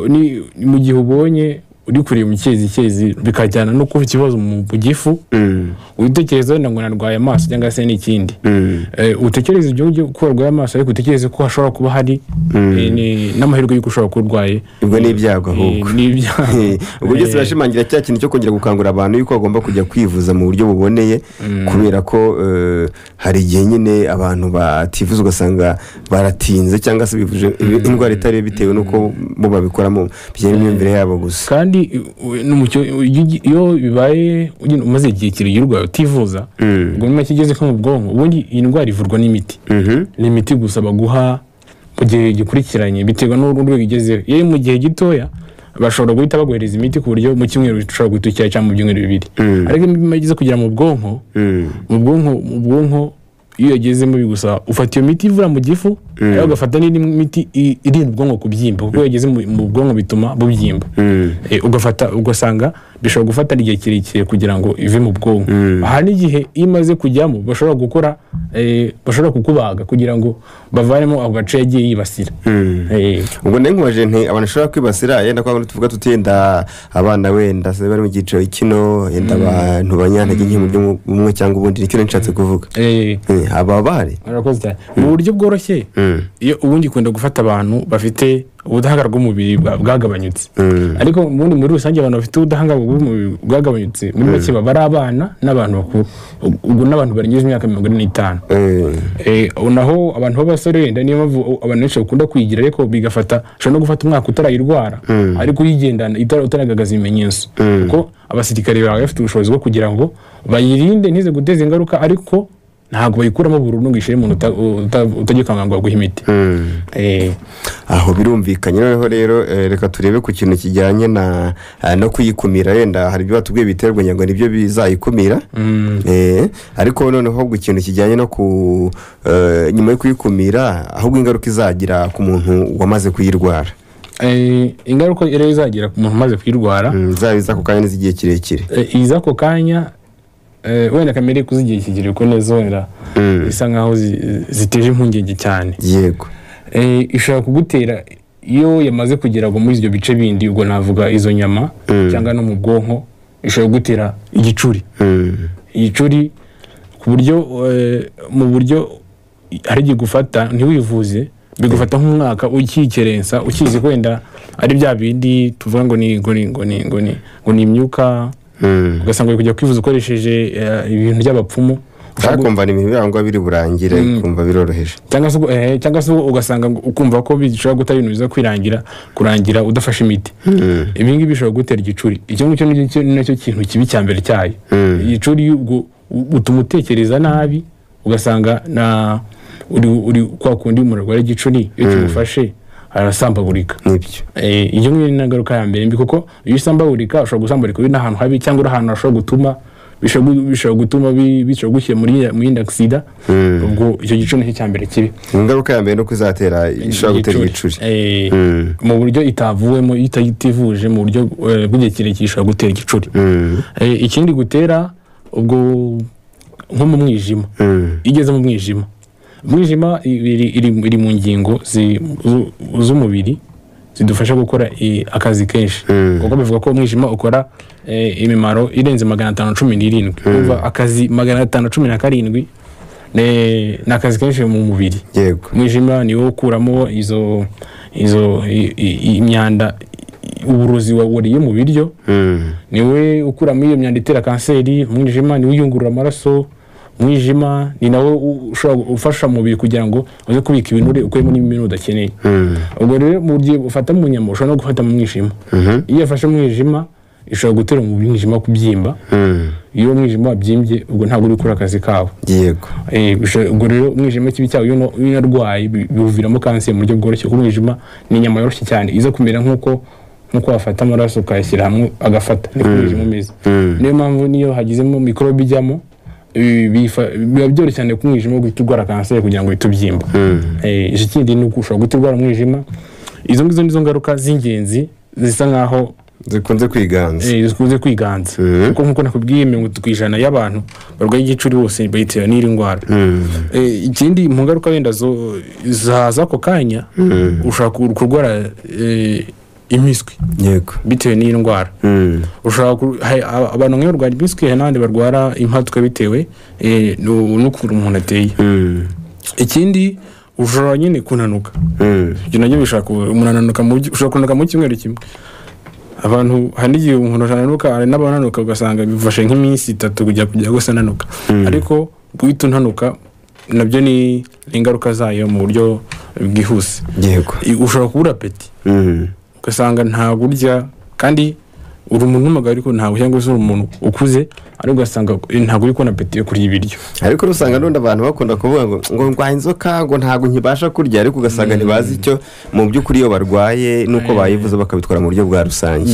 S2: ni ni mu gihe ubonye uri kureba mu cyezi cyezi bikajyana no kuba ikibazo mu mu gifu
S1: mm,
S2: witekereza wenda ngo narwaye amaso cyangwa se n'ikindi
S1: mm,
S2: Eh, utekereze ibyo ngibyo ko warwaye amaso ariko utekereze ko hashobora kuba hari eh, ni- n'amahirwe y'uko ushobora kuba urwaye
S1: ubwo ni ibyago
S2: Eh,
S1: ahubwo
S2: ni ibyago.
S1: Eh, ubwo byose
S2: Eh,
S1: birashimangira cya kintu cyo kongera gukangurira abantu yuko bagomba kujya kwivuza mu buryo buboneye kubera ko eh, hari igihe nyine abantu bativuza ugasanga baratinze cyangwa se bivuje indwara itari yo bitewe n'uko bo babikoramo bijyanye n'imyumvire yabo gusa
S2: kandi u- u- n'umucyo iyo ugi- iyo bibaye ugenda umaze igihe kirekire urwaye utivuza
S1: Mm.
S2: ubwo nyuma kigeze nko mu bwonko ubundi iyi ndwara ivurwa n'imiti
S1: Mhm.
S2: ni imiti gusa baguha mu gihe gikurikiranye biterwa n'urwego ugezeho iyo iri mu gihe gitoya bashobora guhita baguhereza imiti ku buryo mu cyumweru ushobora guhita ukira cyangwa mu byumweru bibiri ariko iyo igeze kugera mu bwonko mu bwonko mu bwonko iyo yagezemo bigusaba ufata iyo miti ivura mu gifu ariko ugafata n'indi miti i- irinda ubwonko kubyimba kuko iyo yageze mu- mu bwonko bituma bubyimba Eh, ugafata ugasanga bishobora gufata igihe kirekire kugira ngo ive mu bwonko hari n'igihe iyo imaze kujyamo bashobora gukora eh, bashobora kukubaga kugira ngo bavanemo ako gace yagiye yibasira Eh,
S1: ubwo nari nkubaje nti abantu bashobora kwibasira yenda kwa tuvuga tuti yenda abana wenda se bari mu cyiciro kino yenda abantu banyantege nke mu buryo bumwe cyangwa ubundi nicyo nari nshatse kuvuga
S2: eh,
S1: Eh, aba bahari
S2: murakoze cyane mu buryo bworoshye iyo ubundi ikunda gufata abantu bafite ubudahangarwa bw'umubiri bwa- bwagabanyutse ariko ubundi muri rusange abantu bafite ubudahangarwa bw'umubiri bwagabanyutse muri make baba ari abana n'abantu bakuru ubwo n'abantu barengeje imyaka mirongo ine n'itanu
S1: Eh,
S2: Eh, naho abantu b'abasore wenda niyo mpamvu abantu benshi bakunda kwigira ariko bigafata ushobora no gufata umwaka utarayirwara ariko uyigendana itara- utaragaragaza ibimenyetso kuko abasirikare bawe bafite ubushobozi bwo kugira ngo bayirinde ntize guteza ingaruka ariko ntabwo bayikuramo burundu ngo ishyire umuntu uta- uta- utagikanganga ngo aguhe imiti Eh,
S1: aho birumvikanye noneho rero eh, reka turebe ku kintu kijyanye na eh, no kuyikumira wenda hari ibyo batubwiye bitera ubunyango nibyo bizayikumira Eh, ariko noneho ubwo ikintu kijyanye no ku eh, nyuma yo kuyikumira ahubwo ingaruka izagira ku muntu wamaze kuyirwara
S2: eh, ingaruka rero izagera ku muntu umaze kuyirwara
S1: Mm, zaba izako kanya n'iz'igihe kirekire
S2: Eh, iza ako kanya eh, wenda kamere kuzigiye kigere ko neza wenda bisa nkaho zi- ziteje impungenge cyane
S1: yego
S2: Eh, ishobora kugutera iyo yamaze kugera ngo muri ibyo bice bindi ubwo navuga izo nyama cyangwa no mu bwonko ishobora kugutera igicuri
S1: Mm,
S2: igicuri ku buryo eh, mu buryo hari igihe gufata ntiwivuze bigufata nk'umwaka ukikerensa ukizi ko wenda ari bya bindi tuvuga ngo ni ngo ni ngo ni ngo ni ngo ni imyuka
S1: mm.
S2: ugasanga uri kujya kwivuza ukoresheje eh, ibintu by'abapfumu
S1: ushaka kumva ni ibirangwa biri burangire kumva biroroheje
S2: cyangwa se ugu- eh, cyangwa se ugasanga ngo- ukumva ko bishobora guta ibintu biza kwirangira kurangira udafashe imiti ibi ngibi bishobora gutera igicuri icyo ngicyo ni cyo- ni nacyo kintu kibi cya mbere cyayo igicuri ubwo u- utuma utekereza nabi ugasanga na uri uri kwa kundi umuntu arwara igicuri iyo kimufashe arasambagurika
S1: nibyo
S2: Eh, iyo ngiyo ni ingaruka ya mbere mbi kuko iyo usambagurika ushobora gusambagurika uri n'ahantu habi cyangwa uri ahantu hashobora gutuma bishobora gu- bishobora gutuma bi- bishobora gushyira muri ya- muri inda sida ubwo icyo gice nicyo cya mbere kibi
S1: ingaruka ya mbere ni uko izatera ishobora gutera ibicuri
S2: Eh,
S1: Mm.
S2: mu buryo itavuwemo ita- itivuje mu buryo eh, bw'igihe kirekire ishobora gutera igicuri
S1: Mm,
S2: Eh, ikindi gutera ubwo nko mu mwijima
S1: mm.
S2: igeze mu mwijima umwijima iri, iri, iri mu ngingo zi- zu- z'umubiri zidufasha gukora i- akazi kenshi kuko bivuga ko umwijima ukora eh, imimaro irenze magana atanu cumi n'irindwi Urumva akazi magana atanu cumi na karindwi ne- ni akazi kenshi mu mubiri
S1: yego
S2: umwijima ni wo ukuramo izo izo i- i- imyanda i- uburozi waburiye mu biryo
S1: Mm.
S2: niwe ukuramo iyo myanda itera kanseri umwijima niwe uyungurura amaraso umwijima ni nawe u- ushobora gu- ufasha umubiri kugira ngo uze kubika ibinure ukuyemo n'ibinure udakeneye ubwo rero mu gihe ufata mu nyama ushobora no gufata mu mwijima iyo yafashe mu mwijima ishobora gutera umubiri umwijima kubyimba
S1: Mm.
S2: iyo umwijima wabyimbye ubwo ntabwo uri gukora akazi kawo
S1: yego
S2: Eh, bisho- ubwo rero umwijima kibi cyawo iyo uno- iyo unarwaye bi- biwuviramo kanseri mu buryo bworoshye kuko umwijima ni inyama yoroshye cyane iza kumera nk'uko nk'uko wafata amaraso ukayashyira hamwe agafata niko umwijima umeze niyo mpamvu niyo hagizemo mikorobe ijyamo ibi bifa- biba byoroshye cyane ko umwijima wo guhita urwara kanseri kugira ngo uhite ubyimba Eh, ikindi ni uko ushobora guhita urwara umwijima izo ngizo nizo ngaruka z'ingenzi zisa nk'aho
S1: zikunze kwiganza
S2: eh, zikunze kwiganza kuko nk'uko nakubwiye mirongo itatu ku ijana y'abantu barwaye igicuri bose bayitera n'iri ndwara Eh, ikindi mu ngaruka wenda zo zaza ako kanya ushobora ku- kurwara eh, impiswi
S1: yego
S2: bitewe n'iyi ndwara
S1: Mm.
S2: ushobora ku- hari aba- abantu nk'iyo barwara impiswi hari n'abandi barwara impatwe bitewe eh, nu- n'ukuntu umuntu ateye
S1: Mm.
S2: ikindi ushobora nyine kunanuka
S1: Mm.
S2: ibyo nabyo bishobora ku- umuntu ananuka mu buryo- ushobora kunanuka mu cyumweru kimwe abantu hari n'igihe umuntu ananuka hari n'abananuka ugasanga bifashe nk'iminsi itatu kujya kujya gusa ananuka ariko guhita unanuka nabyo ni ni ingaruka zayo mu buryo bwihuse
S1: yego
S2: I- ushobora kubura apeti
S1: Mm.
S2: ugasanga ntabwo urya kandi uri umuntu w'umugabo ariko ntabwo cyangwa se uri umuntu ukuze ariko ugasanga ntabwo uri kubona apeti yo kurya ibiryo
S1: ariko usanga n'undi abantu bakunda kuvuga ngo ngo ndwaye inzoka ngo ntabwo nkibasha kurya ariko ugasanga ntibazi icyo mu by'ukuri iyo barwaye nuko bayivuza bakabitwara mu buryo bwa rusange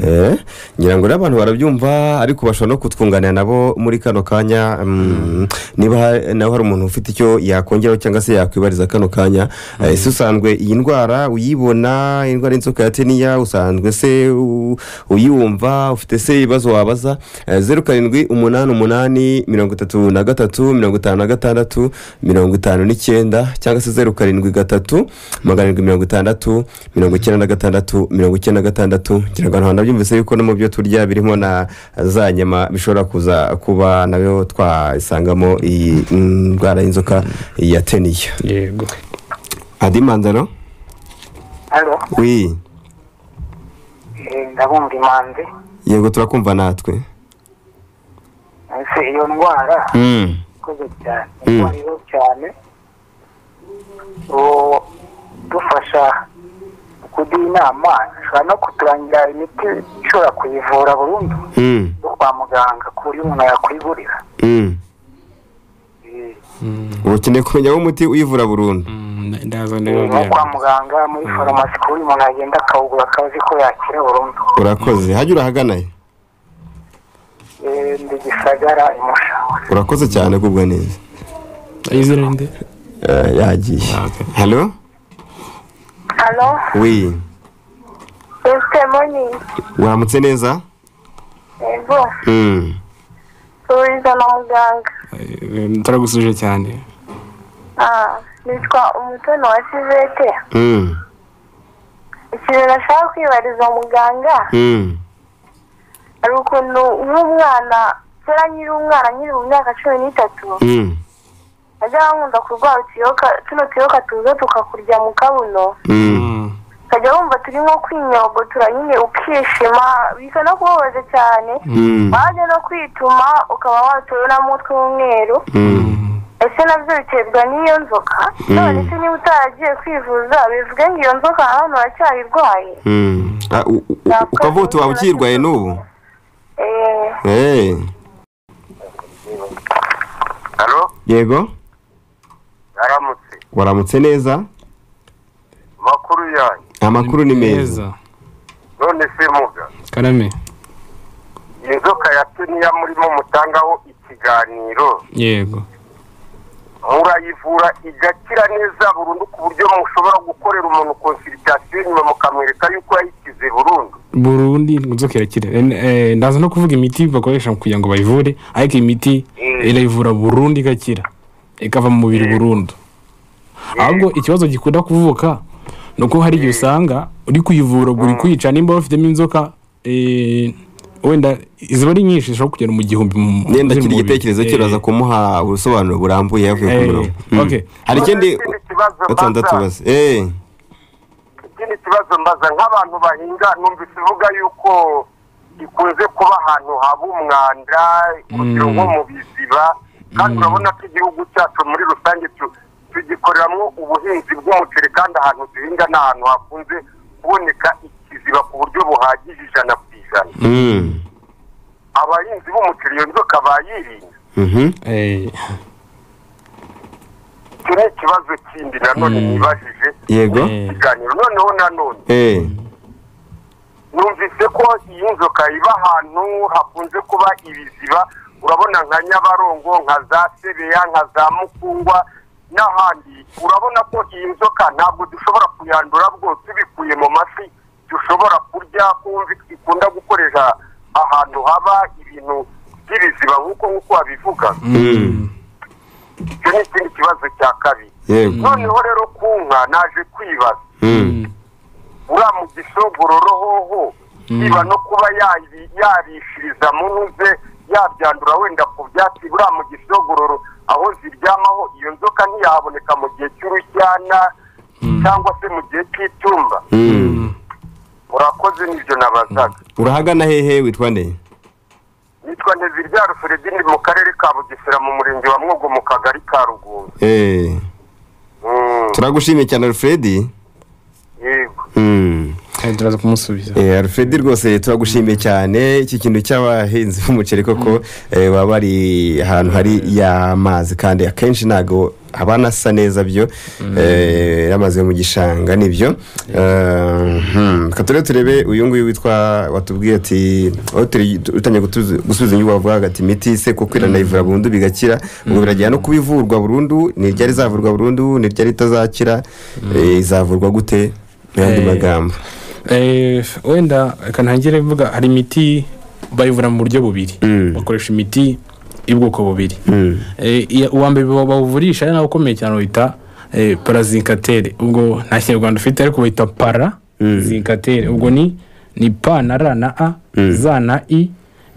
S1: Eh, ngira ngo n'abantu barabyumva ariko bashobora no kutwunganira nabo muri kano kanya mm, niba ha- nawe hari umuntu ufite icyo yakongeraho cyangwa se yakwibariza kano kanya Eh, ese usanzwe iyi ndwara uyibona indwara y'inzoka ya teniya usanzwe se u- uyumva ufite se ibibazo wabaza Eh, zeru karindwi umunani umunani mirongo itatu na gatatu mirongo itanu na gatandatu mirongo itanu n'icyenda cyangwa se zeru karindwi gatatu magana arindwi mirongo itandatu mirongo icyenda na gatandatu mirongo icyenda na gatandatu ngira ngo abantu byumvise yuko no mu byo turya birimo na za nyama bishobora kuza kuba nabyo twasangamo iyi ndwara y'inzoka ya teniya
S2: yego
S1: adi mandaro
S3: Halo,
S1: wi
S3: eh, ndabumva imanzi
S1: yego turakumva natwe
S3: ese iyo ndwara
S1: Mm.
S3: ikoze cyane
S1: Mm.
S3: ivuriro cyane uwo dufasha kuduha inama ishobora no kuturangira imiti ishobora kuyivura burundu
S1: Mm.
S3: yo kwa muganga ku buryo umuntu yakwigurira
S1: Mm.
S3: Eh,
S1: ubu ukeneye kumenya umuti uyivura burundu
S2: ndaza
S3: nko kwa muganga muri farumasi ku buryo umuntu yagenda akawugura akaba azi ko yakira burundu
S1: urakoze hajya urahaganayo
S3: Eh, ndi gisagara imushawa
S1: urakoze cyane kugwa neza
S2: izina nde
S1: Eh, yagiye
S2: Ah, okay.
S1: halo
S4: Halo,
S1: wi
S4: Mr. Moni,
S1: uramutse neza
S4: yego,
S1: Mm.
S4: turiza na muganga.
S2: turagusuje cyane
S4: Ah, nitwa umutoni wa Sivete.
S1: Mm.
S4: Ikintu nashaka kwibariza muganga
S1: Mm.
S4: hari ukuntu nk'umwana kera nkiri umwana nkiri mu myaka cumi n'itatu
S1: Mm.
S4: najya nkunda kurwara utuyoka tuno tuyoka tuza tukakurya mu kabuno
S1: Mm.
S4: ukajya wumva turi nko kwinyogotura nyine ukishima bisa no kubabaza cyane
S1: Mm.
S4: wajya no kwituma ukaba watewe n'umutwe w'umweru
S1: Mm.
S4: ese nabyo biterwa n'iyo nzoka none se niba utaragiye kwivuza bivuge ngo iyo nzoka na hano uracyayirwaye
S1: Mm. Ah, u- u- u-
S4: Ntabwo
S1: ukaba uti waba ukiyirwaye n'ubu
S4: Eh,
S1: Eh,
S5: halo
S1: yego
S5: aramutse
S1: waramutse neza
S5: makuru yanyu
S1: amakuru ni meza
S5: none se muga
S2: karame
S5: inzoka ya tuniya murimo mutangaho ikiganiro
S2: yego
S5: murayivura igakira neza burundu ku buryo mushobora gukorera umuntu konsiritasiyo nyuma mukamwereka yuko yayikize burundu
S2: burundu inzoka irakira Eh, eh, ndaza no kuvuga imiti bakoresha mu kugira ngo bayivure ariko iyi miti
S5: Mm.
S2: irayivura burundu igakira ikava mu mubiri burundu ahubwo ikibazo gikunda kuvuka ni uko hari igihe usanga uri kuyivura uri kuyica nimba bafitemo inzoka eh, wenda iziba ari nyinshi zishobora kugera mu gihumbi mu-
S1: nyenda
S2: ziri mu
S1: kiri
S2: mubiri.
S1: igitekerezo
S2: Eh,
S1: cyo uraza kumuha ubusobanuro burambuye yavuye ku
S2: Eh,
S1: murongo
S2: okay.
S1: Mm. hari ikindi
S5: Ikindi kibazo
S1: batandatu
S5: mbaza-
S1: bazi Eh,
S5: ikindi kibazo mbaza nk'abantu bahinga numvise ivuga yuko ikunze kuba ahantu haba umwanda urugero nko mu biziba kandi urabona ko igihugu cyacu muri rusange tu- tugikoreramo ubuhinzi bw'umuceri kandi ahantu duhinga ni ahantu hakunze kuboneka ikiziba ku buryo buhagije ijana ku ijana
S1: Mm.
S5: abahinzi b'umuceri iyo nzoka bayirinda
S1: Mhm.
S2: eh,
S5: icyo ni ikibazo kindi nanone nibajije
S1: yego
S2: Eh.
S5: ikiganiro noneho nanone
S1: Eh,
S5: numvise ko iyi nzoka iba ahantu hakunze kuba ibiziba urabona nka nyabarongo nka za sebeya nka za mukungwa n'ahandi urabona ko iyi nzoka ntabwo dushobora kuyandura bwose tubikuye mu mafi dushobora kurya kumva ikunda gukoresha ahantu haba ibintu by'ibiziba nk'uko nk'uko wabivuga
S1: Mm.
S5: icyo ni ikindi kibazo cya kabiri
S1: yego
S5: noneho rero ku nka naje kwibaza
S1: Mm.
S5: uriya mugisho gororohoho niba no kuba yayi- yarishiriza mu ntuze yabyandura wenda ku byatsi uriya mugisho gororo aho ziryamaho iyo nzoka ntiyahaboneka mu gihe cy'urujyana cyangwa se mu gihe cy'itumba
S1: Mm.
S5: murakoze n'ibyo nabazaga
S1: urahagana hehe witwa nde
S5: nitwa nteziryaro feredini mu karere ka bugesera mu murenge wa mwogo mu kagari ka ruguru
S1: Eh,
S5: Mm,
S1: turagushimiye cyane alfred
S5: yego
S1: Mm.
S2: turaza kumusubiza
S1: Eh, alfred rwose turagushimiye cyane iki kintu cy'abahinzi b'umuceri koko eh, baba bari ahantu hari y'amazi kandi akenshi ntabwo aba anasa neza byo Eh, amazi yo mu gishanga nibyo Eh, hmm, reka turebe turebe uyu nguyu witwa watubwiye ati aho turi- utangiye gutuzi- gusubiza inyungu bavuga ati imiti se kuko iranayivura burundu bigakira ubwo birajyana no kuba ivurwa burundu ntiryari izavurwa burundu ntiryari itazakira Eh, izavurwa gute mu yandi
S2: Eh,
S1: magambo
S2: Eh, wenda reka ntangire mvuga hari imiti bayivura mu buryo bubiri
S1: Mm.
S2: bakoresha imiti y'ubwoko bubiri
S1: Mm.
S2: Eh, iya- uwa mbere bawu- bawuvurisha ari nawe ukomeye cyane wita eh, parazinkatere ubwo nta kinyarwanda ufite ariko wita para zinkatere ubwo ni ni pa na ra na a za na i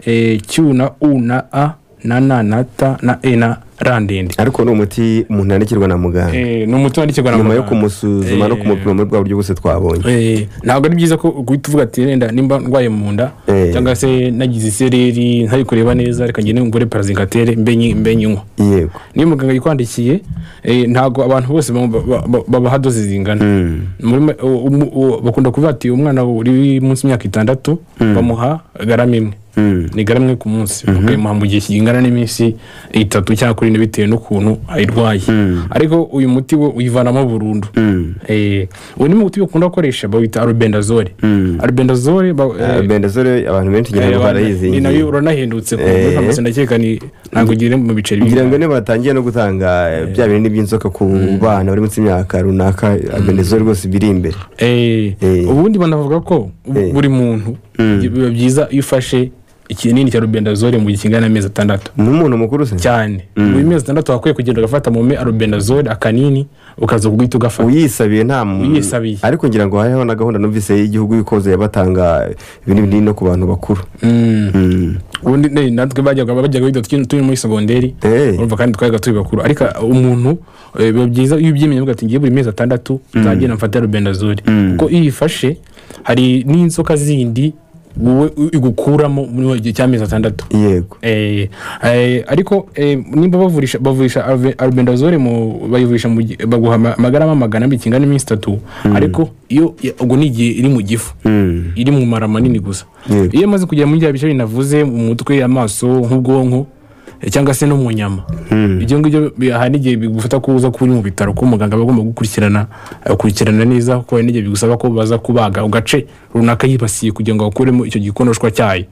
S2: eh, q na u na a na na na ta na e na ra ndende
S1: ariko ni umuti umuntu yandikirwa na muganga
S2: Eh, ni umuti wandikirwa na
S1: nyuma yo
S2: muganga.
S1: kumusuzuma no
S2: Eh,
S1: kumupima muri bwa buryo bwose twabonye
S2: Eh, ntabwo ari byiza ko guhita uvuga ati wenda nimba ndwaye mu nda
S1: Eh.
S2: cyangwa se nagize isereri ntari kureba neza reka ngende ngure parazinkatere mbe nyi- mbe nyinywa
S1: yego
S2: niyo muganga yikwandikiye eh, ntabwo abantu bose ba- ba- ba- babaha doze zingana Muri ma- u- umu- u- bakunda kuvuga ati umwana uri munsi y'imyaka itandatu bamuha garama imwe ni garama imwe ku munsi bakayimuha mu gihe kingana n'iminsi itatu cyangwa kuri ine bitewe n'ukuntu ayirwaye ariko uyu muti we uyivanamo burundu Eh, uyu ni umuti bakunda gukoresha bawita arubendazole arubendazole ba- eh,
S1: bendazole abantu benshi ngira ngo
S2: eh, ni nayo
S1: barayizingiye
S2: uranahendutse ku
S1: Eh.
S2: muri farumasi ndakeka ni ntabwo ugire mu biceri
S1: ngira ngo
S2: bingana.
S1: niba batangiye no gutanga eh, bya bintu by'inzoka ku bana bari munsi y'imyaka runaka bendazole rwose biri imbere
S2: Eh,
S1: Eh.
S2: ubundi banavuga ko bu-
S1: Eh.
S2: buri muntu biba byiza iyo ufashe ikinini cya rubendazole mu gihe kingana n'amezi atandatu
S1: ni umuntu mukuru se
S2: cyane buri mezi atandatu wakwiye kugenda ugafata mu me arubendazole akanini ukaza kuguhita ugafata
S1: uyisabiye nta muntu
S2: Uyisabiye.
S1: ariko ngira ngo hariho na gahunda numvise y'igihugu y'ikoze yabatanga ibintu binini no ku bantu bakuru Mm.
S2: ubundi ne- natwe bajyaga bajyaga biga tukiri turi muri segonderi
S1: Eh.
S2: urumva kandi twabaga turi bakuru ariko umuntu eh, biba byiza iyo ubyemerewe uvuga ati ngiye buri mezi atandatu nzagenda mfata rubendazole kuko iyo uyifashe hari n'inzoka zindi wowe igukuramo muri gihe cy'amezi atandatu
S1: yego
S2: Eh, eh, ariko eh, nimba bavurisha bavurisha arve- albendazole mu bayivurisha mu gi- baguha ama- amagarama magana abiri kingana n'iminsi itatu ariko iyo ya- ubwo ni igihe iri mu gifu iri mu mara manini gusa
S1: Yego.
S2: iyo imaze kugera muri bya bice binavuze mu mutwe amaso nk'ubwonko eh, cyangwa se no mu nyama ibyo ngibyo bi- hari n'igihe bigufata ko uza kuba uri mu bitaro ko umuganga aba agomba gukurikirana gukurikirana neza kuko hari n'igihe bigusaba ko baza kubaga agace runaka yibasiye kugira ngo bakuremo icyo gikonoshwa cyayo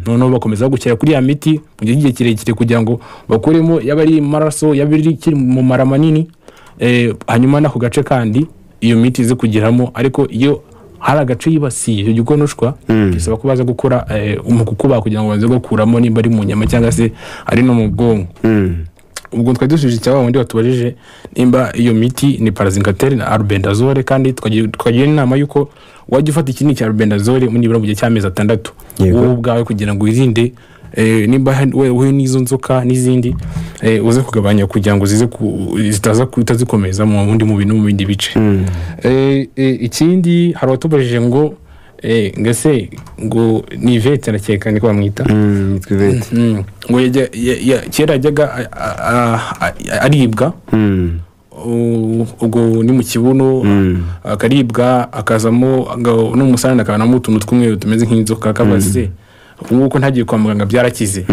S2: noneho bakomeza gukira kuri ya miti mu gihe cy'igihe kirekire kugira ngo bakuremo yaba ari amaraso yaba ari ikiri mu mara manini eh, hanyuma n'ako gace kandi iyo miti ize kugeramo ariko iyo hari agace yibasiye icyo gikonoshwa bisaba ko baza gukora eh, mu kukubaga kugira ngo baze gukuramo nimba ari mu nyama cyangwa se ari no mu bwonko ubwo twari dusubije icyaba wundi watubajije nimba iyo miti ni parazinkatere na arubendazole kandi twagira twagira inama y'uko wajya ufata ikinini cya arubendazole nibura mu gihe cy'amezi atandatu
S1: Yego.
S2: wowe ubwawe kugira ngo wirinde eh, nimba hari- we- we n'izo nzoka n'izindi eh, uze kugabanya kugira ngo zize ku- zitaza kuhita zikomeza mu bundi mubiri no mu bindi bice Eh, eh, ikindi hari uwatubajije ngo eh, ngase ngo ni ivete nakeka niko bamwita
S1: yitwa ivete
S2: Mm. ngo yajya- ya- ya- kera yajyaga a- a- a- a- aribwa
S1: Mm.
S2: u- ubwo ni mu kibuno akaribwa akazamo aga- n'umusarane akabanamo utuntu tw'umweru tumeze nk'inzoka akabaze se nk'uko ntagiye kwa muganga byarakize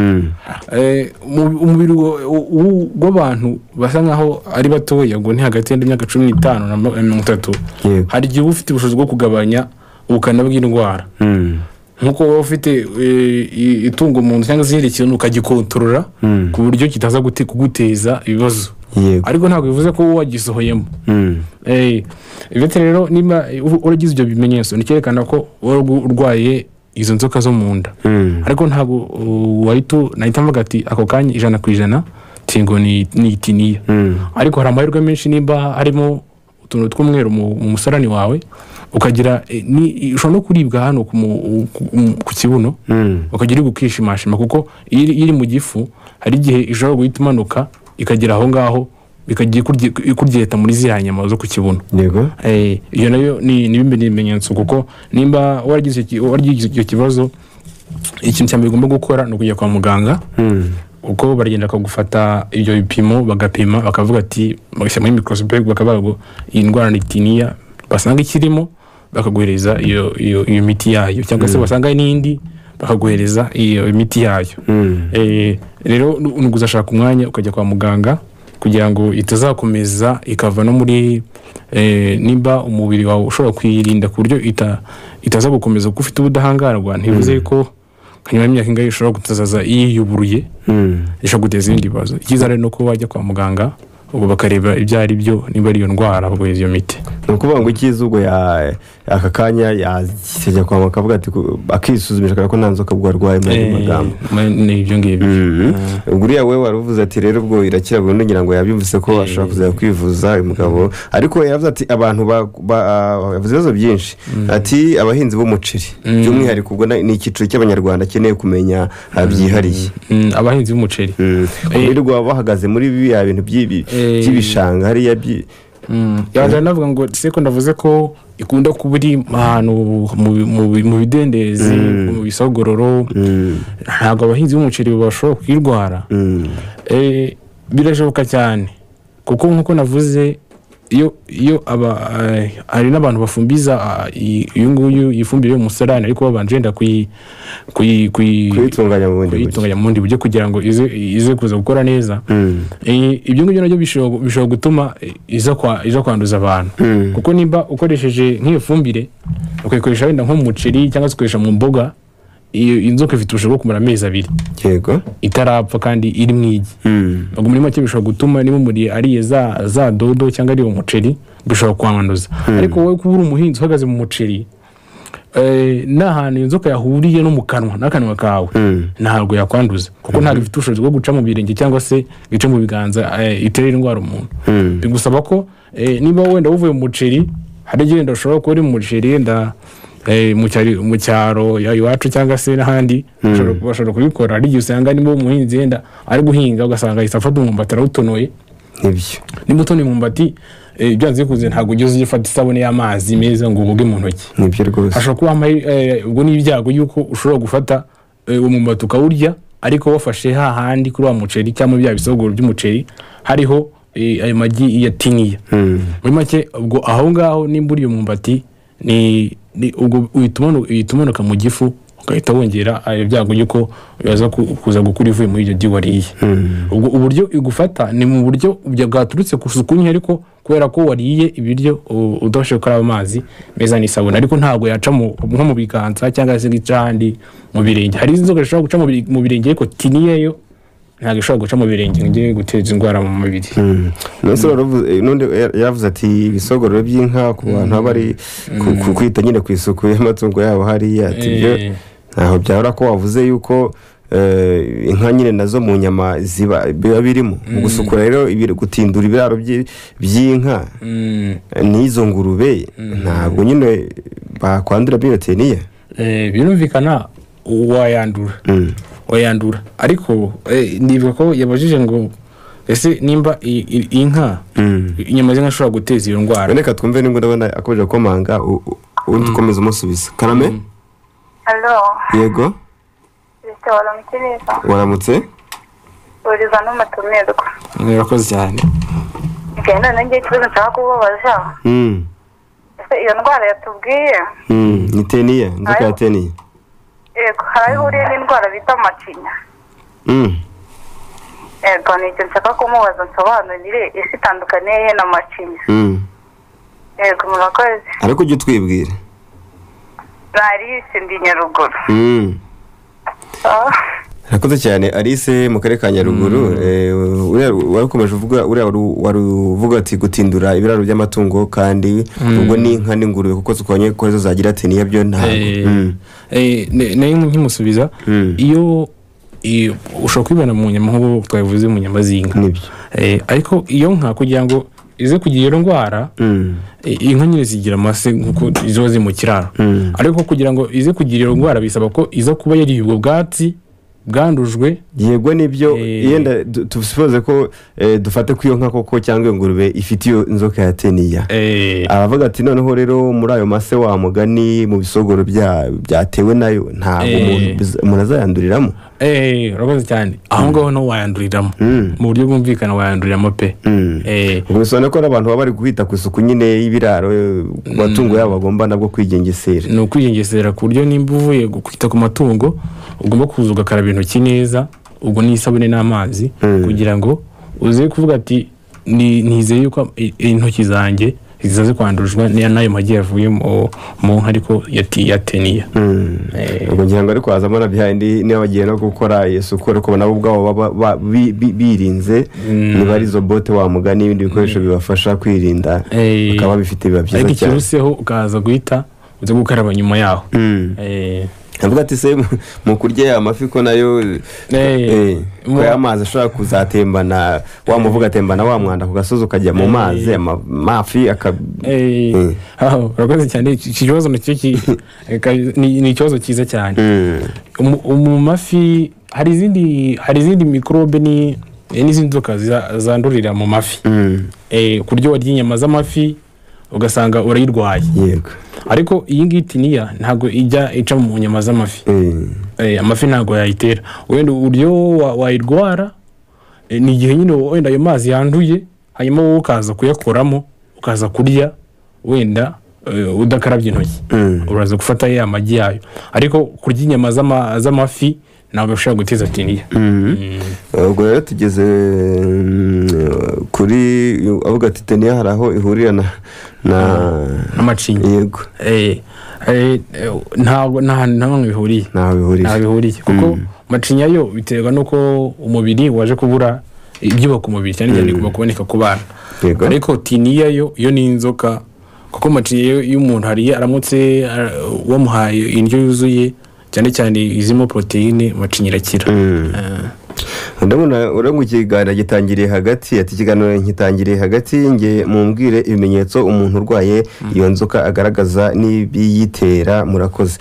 S2: Eh, mu- umubiri wo- wo- w'abantu basa nkaho ari batoya ngo ni hagati y'imyaka cumi n'itanu na ma- na mirongo itatu
S1: Yego.
S2: hari igihe uba ufite ubushobozi bwo kugabanya ubukana bw'indwara
S1: Mm.
S2: nk'uko waba ufite e, i- itungo mu nzu cyangwa se ikindi kintu ukagikontorora ku buryo kitaza gute- kuguteza ibibazo
S1: Yego.
S2: ariko ntabwo bivuze ko wowe wagisohoyemo
S1: Mm.
S2: Eh, ibiti rero niba u- uragize ibyo bimenyetso ni cyerekana ko wari ugu- urwaye izo nzoka zo mu nda
S1: Mm.
S2: ariko ntabwo uh, wahita nahita mvuga ati ako kanya ijana ku ijana tingo ni ni itiniya ariko hari amahirwe menshi nimba harimo utuntu tw'umweru mu mu musarani wawe ukagira eh, ni- ushobora no kuribwa hano ku mu- ku- mu- ku kibuno ukagira iri gukishimashima kuko iyo iri- iyo iri mu gifu hari igihe ishobora guhita imanuka ikagera aho ngaho ikajya ikurye- ikuryeta muri ziriya nyama zo ku kibuno
S1: yego
S2: Eh, iyo nayo ni ni bimwe mu bimenyetso kuko nimba waragize iki- waragize icyo kibazo ikintu cya mbere ugomba gukora ni ukujya kwa muganga uko baragenda bakagufata ibyo bipimo bagapima bakavuga ati bagashyira muri microscope bakavuga ngo iyi ndwara ni tiniya basanga ikirimo bakaguhereza iyo iyo iyo miti yayo cyangwa se wasanga n'indi bakaguhereza iyo miti yayo Eh, rero ni ukuzashaka umwanya ukajya kwa muganga kugira ngo itazakomeza ikava no muri eh, nimba umubiri wawe ushobora kuyirinda ku buryo ita- itaza gukomeza kuko ufite ubudahangarwa ntibivuze ko nka nyuma y'imyaka ingahe ishobora kutazaza yiyuburuye ishobora guteza ibindi bibazo icyiza rero ni uko wajya kwa muganga ubwo bakareba ibyo ari byo niba ari iyo ndwara baguhereza iyo miti
S1: ni ukuvuga ngo icyiza ubwo ya- aka kanya yajya kwa muganga akavuga ati ku- akisuzumisha akareba ko nta nzoka ubwo arwaye muri ayo magambo
S2: Eh, ni ibyo ngibyo
S1: uriya we wari uvuze ati rero ubwo irakira burundu ngira ngo yabyumvise ko ashobora kuzajya kwivuza uyu mugabo ariko yaravuze ati abantu ba- ba- ah, yavuze ibibazo byinshi ati abahinzi b'umuceri by'umwihariko ubwo na- ni icyiciro cy'abanyarwanda akeneye kumenya ah, byihariye
S2: Mm, abahinzi b'umuceri
S1: ku birirwa bahagaze muri biriya bintu by'ibi-
S2: Eh.
S1: by'ibishanga hariya byi-
S2: yajya navuga ngo se ko ndavuze ko ikunda kuba iri ahantu mu- mu- mu bidendezi mu bisogororo ntabwo abahinzi b'umuceri bashobora kuyirwara Eh, birashoboka cyane kuko nk'uko navuze iyo iyo aba eh, hari n'abantu bafumbiza ah, iyi- uyu nguyu ifumbire y'umusarani ariko babanje wenda kuyi kuyi kuyi
S1: kuyitunganya mu bundi buryo
S2: kuyitunganya mu bundi buryo kugira ngo ize ize kuza gukora neza Eh, ibyo ngibyo nabyo bishobora bishobora gutuma eh, iza kwa- iza kwanduza abantu kuko nimba ukoresheje nk'iyo fumbire ukayikoresha wenda nko mu muceri cyangwa se ukoresha mu mboga iyo inzoka ifite ubushobozi bwo kumara amezi abiri
S1: yego
S2: itarapfa kandi iri mu igi ubwo muri make bishobora gutuma niba umuriye ariye za za dodo cyangwa ariye umuceri bishobora kwanduza ariko wowe kuba uri umuhinzi uhagaze mu muceri eh, n'ahantu iyo nzoka yahuriye no mu kanwa n'akanwa kawe ntabwo yakwanduza kuko ntabwo ifite ubushobozi bwo guca mu birenge cyangwa se ngo ice mu biganza eh, itere indwara umuntu bigusaba ko eh, niba wenda wuvuye mu muceri hari igihe wenda ushobora kuba uri mu muceri wenda eh, mu cyari- mu cyaro ya- iwacu cyangwa se n'ahandi bashobora- bashobora kubikora hari igihe usanga niba umuhinzi wenda ari guhinga ugasanga ahita afata umwumbati arawutonoye
S1: nibyo
S2: niba utonoye umwumbati eh, byanze bikunze ntabwo ugeze ujya ufata isabune y'amazi meza ngo uwoge mu ntoki
S1: nibyo rwose
S2: hashobora kuba hamwe eh, ubwo ni ibyago yuko ushobora gufata eh, uwo mumbati ukawurya ariko wafashe hahandi kuri wa muceri cyangwa bya bisogoro by'umuceri hariho eh, ayo magi yatiniye muri make ubwo aho ngaho nimba uriye umumbati ni ni- ubwo uhita umanu- uhita umanuka mu gifu ugahita wongera ayo byago yuko yaza ku- kuza gukura ivuye muri iryo gi wariye ubwo uburyo igufata ni mu buryo bya- bwaturutse ku suku nke ariko kubera ko wariye ibiryo u- udabashije gukaraba amazi meza n'isabune ariko ntabwo yaca mu- nko mu biganza cyangwa se gica ahandi mu birenge hari inzoka zishobora guca mu bire- mu birenge ariko tiniyeyo ntabwo ishobora guca mu birenge ngo ijye guteza indwara mu mubiri
S1: nonese waravuze- eh, n'undi yar- yaravuze ati ibisogororo by'inka ku bantu baba bari ku- ku- kwita nyine ku isuku y'amatungo yabo hariya ati
S2: Eh.
S1: ibyo ntaho byahora ko wavuze yuko eh, inka nyine nazo mu nyama ziba biba birimo mu gusukura rero ibir- gutindura ibiraro by'i- by'inka eh, n'izo ngurube ntabwo nyine bakwandura biyoteniye
S2: Eh, birumvikana wayandura wayandura ariko eh, nibuka ko yabajije ngo ese nimba i- i- inka inyama z'inka ishobora guteza iyo ndwara
S1: reka twumve nibwo ndabona akomeje gukomanga u- u- undi dukomeza umusubiza karame
S4: alo
S1: yego
S4: bisaba waramukiriza
S1: waramutse
S4: uriza n'umutumirwa
S2: murakoze cyane
S4: njye none ngiye ikibazo nshaka kubabaza
S1: Mm.
S4: ese iyo ndwara yatubwiye
S1: Mm, ni teniya inzoka
S4: Ayo.
S1: ya teniya
S4: yego hari aho ihuriye n'indwara bita macinya
S1: Mm.
S4: yego ni icyo nshaka kumubaza nsobanurire ese itandukaniye he na macinya
S1: Mm.
S4: yego murakoze
S1: ariko ujya utwibwira
S4: narisi ndi nyaruguru
S1: Mm.
S4: Ah,
S1: Urakoze cyane Alice mu karere ka Nyaruguru eh, uriya wari ukomeje uvuga uriya wari- wari uvuga ati gutindura ibiraro by'amatungo kandi ubwo n'inka n'ingurube kuko zikubonye ko zo zagira teniya byo ntabwo
S2: Eh,
S1: Mm.
S2: eh, ne- nayo nkimusubiza
S1: Mm.
S2: iyo iyo- ushobora kwibona mu nyama nk'ubu twabivuze mu nyama z'inka
S1: Nibyo.
S2: Eh, ariko iyo nka kugira ngo ize kugira iyo ndwara
S1: Mm.
S2: I- inka nyine zigira amase nk'uko ziba ziri mu kiraro ariko kugira ngo ize kugira iyo ndwara bisaba ko iza kuba yariye ubwo bwatsi bwandujwe
S1: yego nibyo
S2: Eh.
S1: yenda du- tusipoze ko eh, dufate ko iyo nka koko cyangwa iyo ngurube ifite iyo nzoka ya teniya
S2: eh,
S1: aravuga ati noneho rero muri ayo mase wa mugani mu bisogoro bya- byatewe nayo ntabwo
S2: Eh.
S1: umuntu- biz- umuntu azayanduriramo
S2: eee urakoze cyane aho ngaho nawe wayanduriramo mu buryo bwumvikana wayanduriramo pe Eh,
S1: ubwo bisobanura ko n'abantu baba bari kwita ku isuku nyine y'ibiraro eh, ku matungo yabo bagomba nabwo kwigengesera
S2: ni ukwigengesera ku buryo nimba uvuye gu- kwita ku matungo ugomba kuza ugakaraba intoki neza ubwo ni isabune n'amazi kugira ngo uze kuvuga ati "Ni- nizeye yuko i- intoki zanjye zizaze kwandujwe n'iya- n'ayo magi yavuye mu mu nka ariko yati- yateniya Eh,
S1: ubwo ngira ngo ariko hazamo na bihayindi niba bagiye no gukora isuku ariko nabo ubwabo baba ba- bi- bi- birinze niba ari izo bote wamuga n'ibindi bikoresho bibafasha kwirinda
S2: Eh,
S1: bakaba bifite biba byiza
S2: ariko
S1: cyane
S2: ikiruseho ukaza guhita uze gukaraba nyuma yaho
S1: Mm.
S2: Eh,
S1: avuga ati se mu- mu kurya ya mafi ko nayo
S2: Eh,
S1: eh, ko ya mazi ashobora kuzatembana wamuvuga atembana wa mwanda ku gasozi ukajya mu mazi ama- amafi aka
S2: eh,
S1: Mm.
S2: aho, urakoze cyane iki iki kibazo nacyo ki- ka- ni ni ikibazo cyiza cyane
S1: Mm.
S2: Umu- mu mafi hari izindi hari izindi mikorobe ni eh, n'izindi nzoka ziza- zandurira mu mafi
S1: Mm.
S2: Eh, ku buryo warya inyama z'amafi ugasanga urayirwaye
S1: yego
S2: ariko iyi ngiyi tiniya ntabwo ijya ica mu nyama z'amafi
S1: Eh.
S2: Eh, amafi ntabwo yayitera wenda uburyo wa- wayirwara eh, ni igihe nyine wenda ayo mazi yanduye hanyuma wowe ukaza kuyakoramo ukaza kurya wenda eh, udakarabye intoki
S1: Mm.
S2: uraza gufata ya magi yayo ariko kurya inyama z'ama- z'amafi ntabwo bishobora guteza tiniya
S1: ubwo rero tugeze mm, kuri avuga ati teniya hari aho ihurira na na
S2: n'amacinya
S1: yego
S2: Eh, eh, eh, ntabwo nta hantu na hamwe bihuriye
S1: ntaho bihurira
S2: nta bihuriye kuko macinya yo biterwa n'uko umubiri waje kubura ibyubaka umubiri cyane cyane kuba kuboneka ku bana
S1: Yego.
S2: ariko tiniya yo yo ni inzoka kuko macinya yo iyo umuntu hariye aramutse ara- wamuhaye indyo yuzuye cyane cyane izirimo poroteyine macinya irakira Eh,
S1: ndabona urabona ikiganiro gitangiriye hagati ati ikiganiro gitangiriye hagati nge mumbwire ibimenyetso umuntu urwaye iyo nzoka agaragaza n'ibiyitera murakoze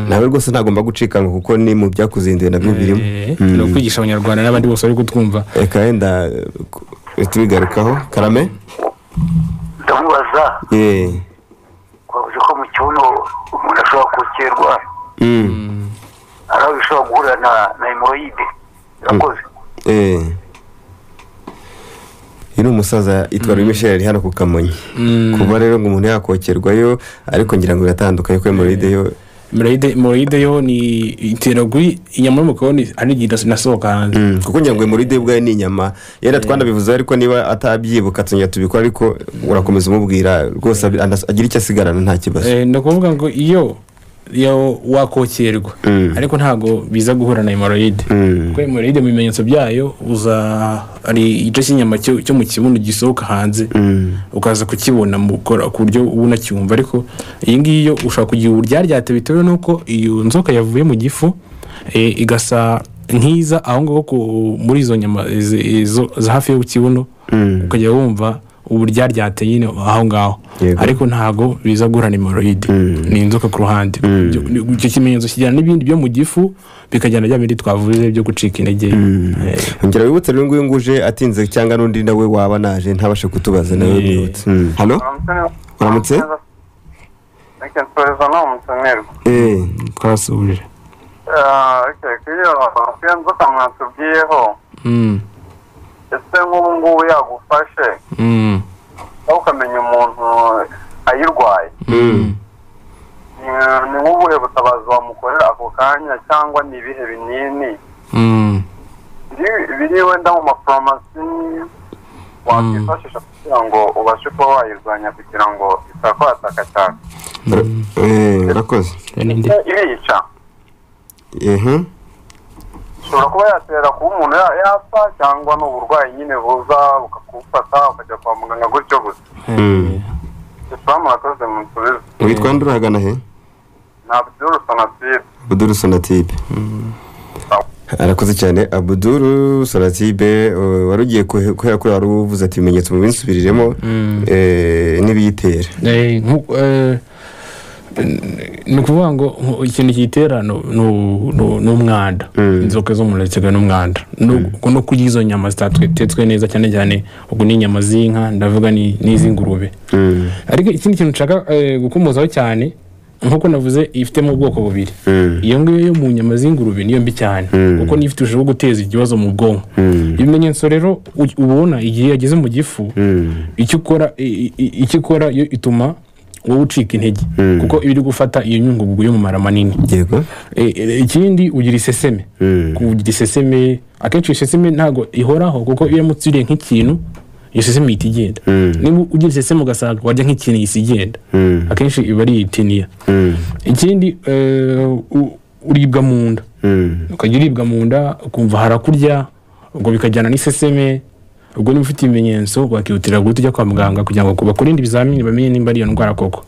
S1: nawe rwose ntagomba gucika ngo kuko ni mu byakuzinduye nabyo birimo
S2: eh, ni ukwigisha abanyarwanda n'abandi bose bari kutwumva
S1: reka wenda eh, tubigarukaho karame
S5: ndamubaza
S1: yeee
S5: twavuze ko mu kibuno umuntu ashobora kukerwa hari aho bishobora guhurira na na hemoroyide irakoze
S1: Eh. uyu ni umusaza yitwa Louis Michel ari hano ku kamonyi kuba rero ngo umuntu yakokerwayo ariko ngira ngo biratandukanye ko hemoride yo
S2: Hemorrhoide- hemorrhoide yo ni itera gui inyama yo mu kaboni ari igihe idas- inasohoka hanze
S1: Mm, kuko ngira ngo hemoride ubwayo ni inyama yenda twanabivuze ariko niba atabyibuka tuzongera tubikora ariko urakomeza umubwira rwose abi- anas- agira icyo asigarana nta kibazo
S2: Eh, ni ukuvuga ngo iyo iyo wakokerwa
S1: Mm.
S2: ariko ntabwo biza guhura na hemoride
S1: Mm.
S2: kuko hemoride mu bimenyetso byayo uza ari igice cy'inyama cyo cyo mu kibuno gisohoka hanze ukaza kukibona mu gukora ku buryo uba unacyumva ariko iyi ngiyi yo ushobora kugira uburyaryate bitewe n'uko iyo nzoka yavuye mu gifu eh, igasa nk'iza aho ngaho ku- muri izo nyama izi- izo- za hafi yo ku kibuno ukajya wumva uburyaryate nyine aho ngaho
S1: Yego.
S2: ariko ntabwo biza guhura hemoride ni inzoka ku ruhande icyo kimenyetso kijyana n'ibindi byo mu gifu bikajyana bya bindi twavuze byo gucika intege Eh,
S1: ngira wibutse rero nguyu nguyu uje atinze cyangwa n'undi nawe waba naje ntabashe kutubaza nawe
S2: Eh.
S1: wibutse Mm. halo Uramutse?
S5: reka nsoreza no musomerwa
S1: Eh.
S2: twasubije
S5: reka iyo iyo nzoka mwatubwiyeho
S2: Mm,
S5: ese nk'ubu ngubu yagufashe
S2: mm,
S5: nawe ukamenya umuntu ayirwaye
S2: mm.
S5: Eh, ni nk'ubuhe butabazi wamukorera ako kanya cyangwa ni ibihe binini
S2: Mm.
S5: biri- biri wenda mu maforomasi wakwifashisha kugira ngo ubashe kuba wayirwanya kugira ngo itakwataka cyane
S1: Ura- eh, urakoze
S2: Ninde?
S5: irica
S1: Ehe.
S5: ishobora kuba yatera kuba umuntu ya- yapfa cyangwa ni uburwayi nyine buza bukakufata ukajya kwa muganga gutyo gusa
S1: Mm.
S5: ifamu wakoze mu nsubizo
S1: witwa nde urahagana he
S5: ntabyirusa na tibe
S1: abuduru sonatibe arakoze cyane abuduru sonatibe eh, wari ugiye kuhe- kubera ko wari uvuze ati ibimenyetso mu binsubiriremo eh, n'ibiyitera
S2: Eh, nku- eh, ni ukuvuga ngo nku- ikintu kiyitera ni- ni- ni- ni umwanda inzoka zo mu nda ziterwa n'umwanda No- no kurya izo nyama zitatetswe neza cyane cyane ubwo ni inyama z'inka ndavuga ni- n'iz'ingurube ariko ikindi kintu nshaka eh, gukomozaho cyane nk'uko navuze ifitemo ubwoko bubiri iyo ngiyo yo mu nyama z'ingurube niyo mbi cyane kuko niyo ifite ushobora guteza ikibazo mu bwonko ibimenyetso rero u- uba ubona igihe yageze mu gifu icyo ukora i- i- icyo ikora yo ituma wowe ucika intege kuko iba iri gufata iyo nyungugu y'umumaro manini
S1: yego
S2: E- e- ikindi ugira iseseme kugira iseseme akenshi iyo seseme ntabwo ihoraho kuko iyo uramutse uriye nk'ikintu iyo seseme ihita igenda niba ugira iseseme ugasanga warya nk'ikintu ihise igenda akenshi iba ari itiniya ikindi eh, u- uribwa mu nda ukajya uribwa mu nda ukumva harakurya ubwo bikajyana n'iseseme ubwo niba ufite ibimenyetso wakihutira guhita ujya kwa muganga kugira ngo bakurinde ibizamini bamenye niba ari iyo ndwara koko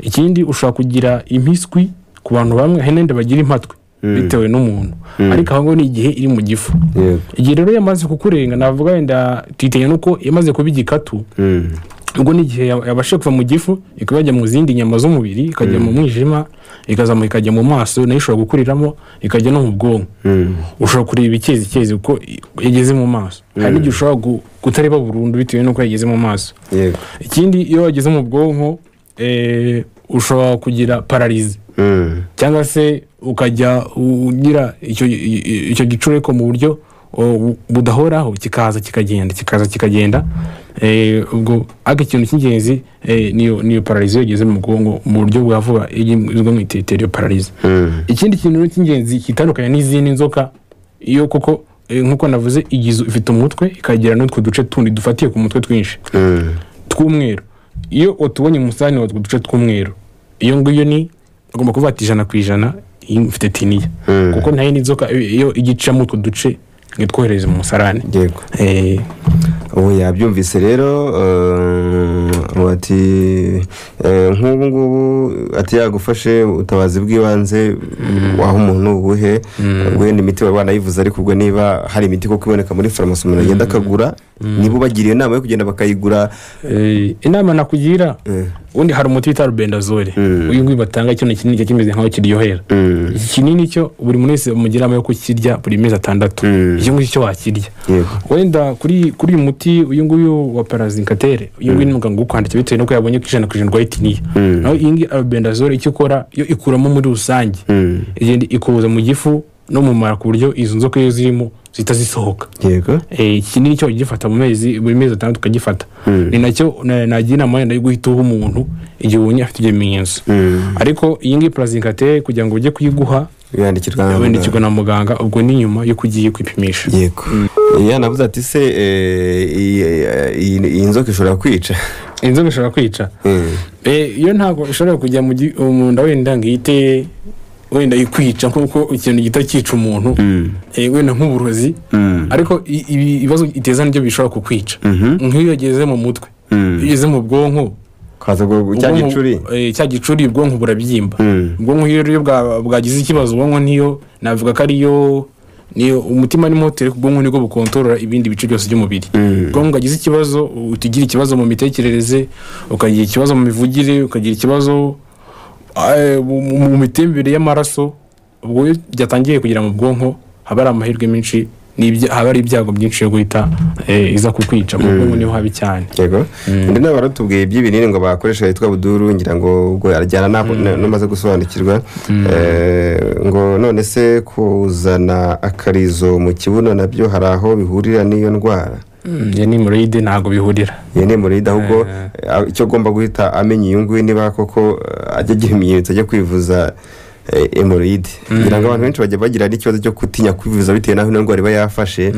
S2: ikindi ushobora kugira impiswi ku bantu bamwe hari n'indi bagira impatwe bitewe n'umuntu ariko aho ngaho ni igihe iri mu gifu
S1: Yego.
S2: igihe rero yamaze kukurenga navuga wenda tuyitinye nuko yamaze kuba igikatu ubwo ni igihe yab- yabashe kuva mu gifu ikaba yajya mu zindi nyama z'umubiri ikajya mu mwijima ikazamuka ikajya mu maso nayo ishobora gukuriramo ikajya no mu bwonko ushobora kureba ikezi ikezi uko i- yageze mu maso hari n'igihe ushobora gu- kutareba burundu bitewe n'uko yageze mu maso
S1: yego
S2: ikindi iyo wageze mu bwonko eh, ushobora kugira pararize
S1: Mm.
S2: cyangwa se ukajya ugira icyo i- i- icyo gicureko mu buryo o, budahoraho kikaza kikagenda kikaza kikagenda Eh, ubwo ariko ikintu cy'ingenzi eh, niyo niyo pararize yageze mu bwonko mu buryo bwa vuba izwi mu itetero iyo pararize ikindi kintu rero cy'ingenzi kitandukanye n'izindi nzoka iyo koko eh, nk'uko navuze igize ifite umutwe ikagira n'utwo duce tundi dufatiye ku mutwe twinshi tw'umweru iyo utubonye umusarani watwo duce tw'umweru iyo ngiyo ni ugomba kuvata ijana ku ijana iyo mfite tiniya kuko nta yindi nzoka iyo- iyo igicamo utwo duce ngo itwohereze mu musarani
S1: yego
S2: Eh,
S1: ubu yabyumvise rero eh, ati eh, nk'ubu ngubu ati yagufashe ubutabazi bw'ibanze waha umuntu ubuhe guhenda imiti wari wanayivuze ariko ubwo niba hari imiti kuko iboneka muri farumasi umuntu agenda akagura niba ubagiriye inama yo kugenda bakayigura
S2: eh, inama nakugira ubundi hari umuti bita rubendazole uyu nguyu batanga kino kinini cyo kimeze nk'aho kiryohera iki kinini cyo buri muntu wese bamugira inama yo kukirya buri mezi atandatu iki ngiki cyo wakirya
S1: Yego.
S2: wenda kuri kuri uyu muti uyu nguyu wa parazinkatere uyu nguyu ni muganga ukwandikira bitewe n'uko yabonye ko ijana ku ijana urwaye tiniya naho iyi ngiyi arobendazole icyo ikora yo ikuramo muri rusange igenda ikuza mu gifu no mu mara ku buryo izo nzoka iyo zirimo zihita zisohoka
S1: yego
S2: Eh, iki ni cyo ugifata mu mezi buri mezi atandatu ukagifata ni nacyo na- nagira inama yenda yo guhita uha umuntu igihe ubonye afite ibyo bimenyetso ariko iyi ngiyi parazinkatere kugira ngo ujye kuyiguha
S1: yandikirwa na muganga.
S2: wendekirwa na muganga ubwo ni nyuma y'uko ugiye kwipimisha
S1: yego yanavuze ati se eh, iyi- iyi iyi nzoka ishobora kwica
S2: inzoga ishobora kwica
S1: Mm.
S2: Eh, iyo ntabwo ishobora kujya mu gi- mu nda wenda ngo ihite wenda ikwica nk'uko ikintu gihita cyica umuntu Eh, wenda nk'uburozi ariko i- ibi- ibibazo iteza nibyo bishobora kukwica nk'iyo yageze mu mutwe iyo igeze mu bwonko
S1: kaza ubwo cya
S2: ubwonko-
S1: gicuri
S2: eh, cya gicuri ubwonko burabyimba
S1: Mm.
S2: ubwonko iyo rero bwa- bwagize ikibazo ubwonko niyo navuga ko ariyo niyo umutima ni moteri ariko ubwonko nibwo bukontorora ibindi bice byose by'umubiri ubwonko bwagize ikibazo uhita ugira ikibazo mu mitekerereze ukagira ikibazo mu mivugire ukagira ikibazo eh, mu mu- mu mitembere y'amaraso ubwo iyo byatangiye kugera mu bwonko haba hari amahirwe menshi n'ibya- haba hari ibyago byinshi yo guhita eh, iza kukwica mu bwonko niho habi cyane
S1: yego undi nawe baratubwiye iby'ibinini ngo bakoresha yitwa buduru ngira ngo ubwo arajyana ntabwo namaze gusobanukirwa Eh, ngo none se kuzana akarizo mu kibuno nabyo hari aho bihurira n'iyo ndwara
S2: iyo ni hemorrhoide ntabwo bihurira
S1: iyo ni murida ahubwo eh, icyo agomba guhita amenya iyo nguyu niba koko eh, ajya agira ibimenyetso ajya kwivuza eh, hemorrhoide ngira ngo abantu benshi bajya bagira n'ikibazo cyo gutinya kwivuza bitewe n'aho ino ndwara iba yafashe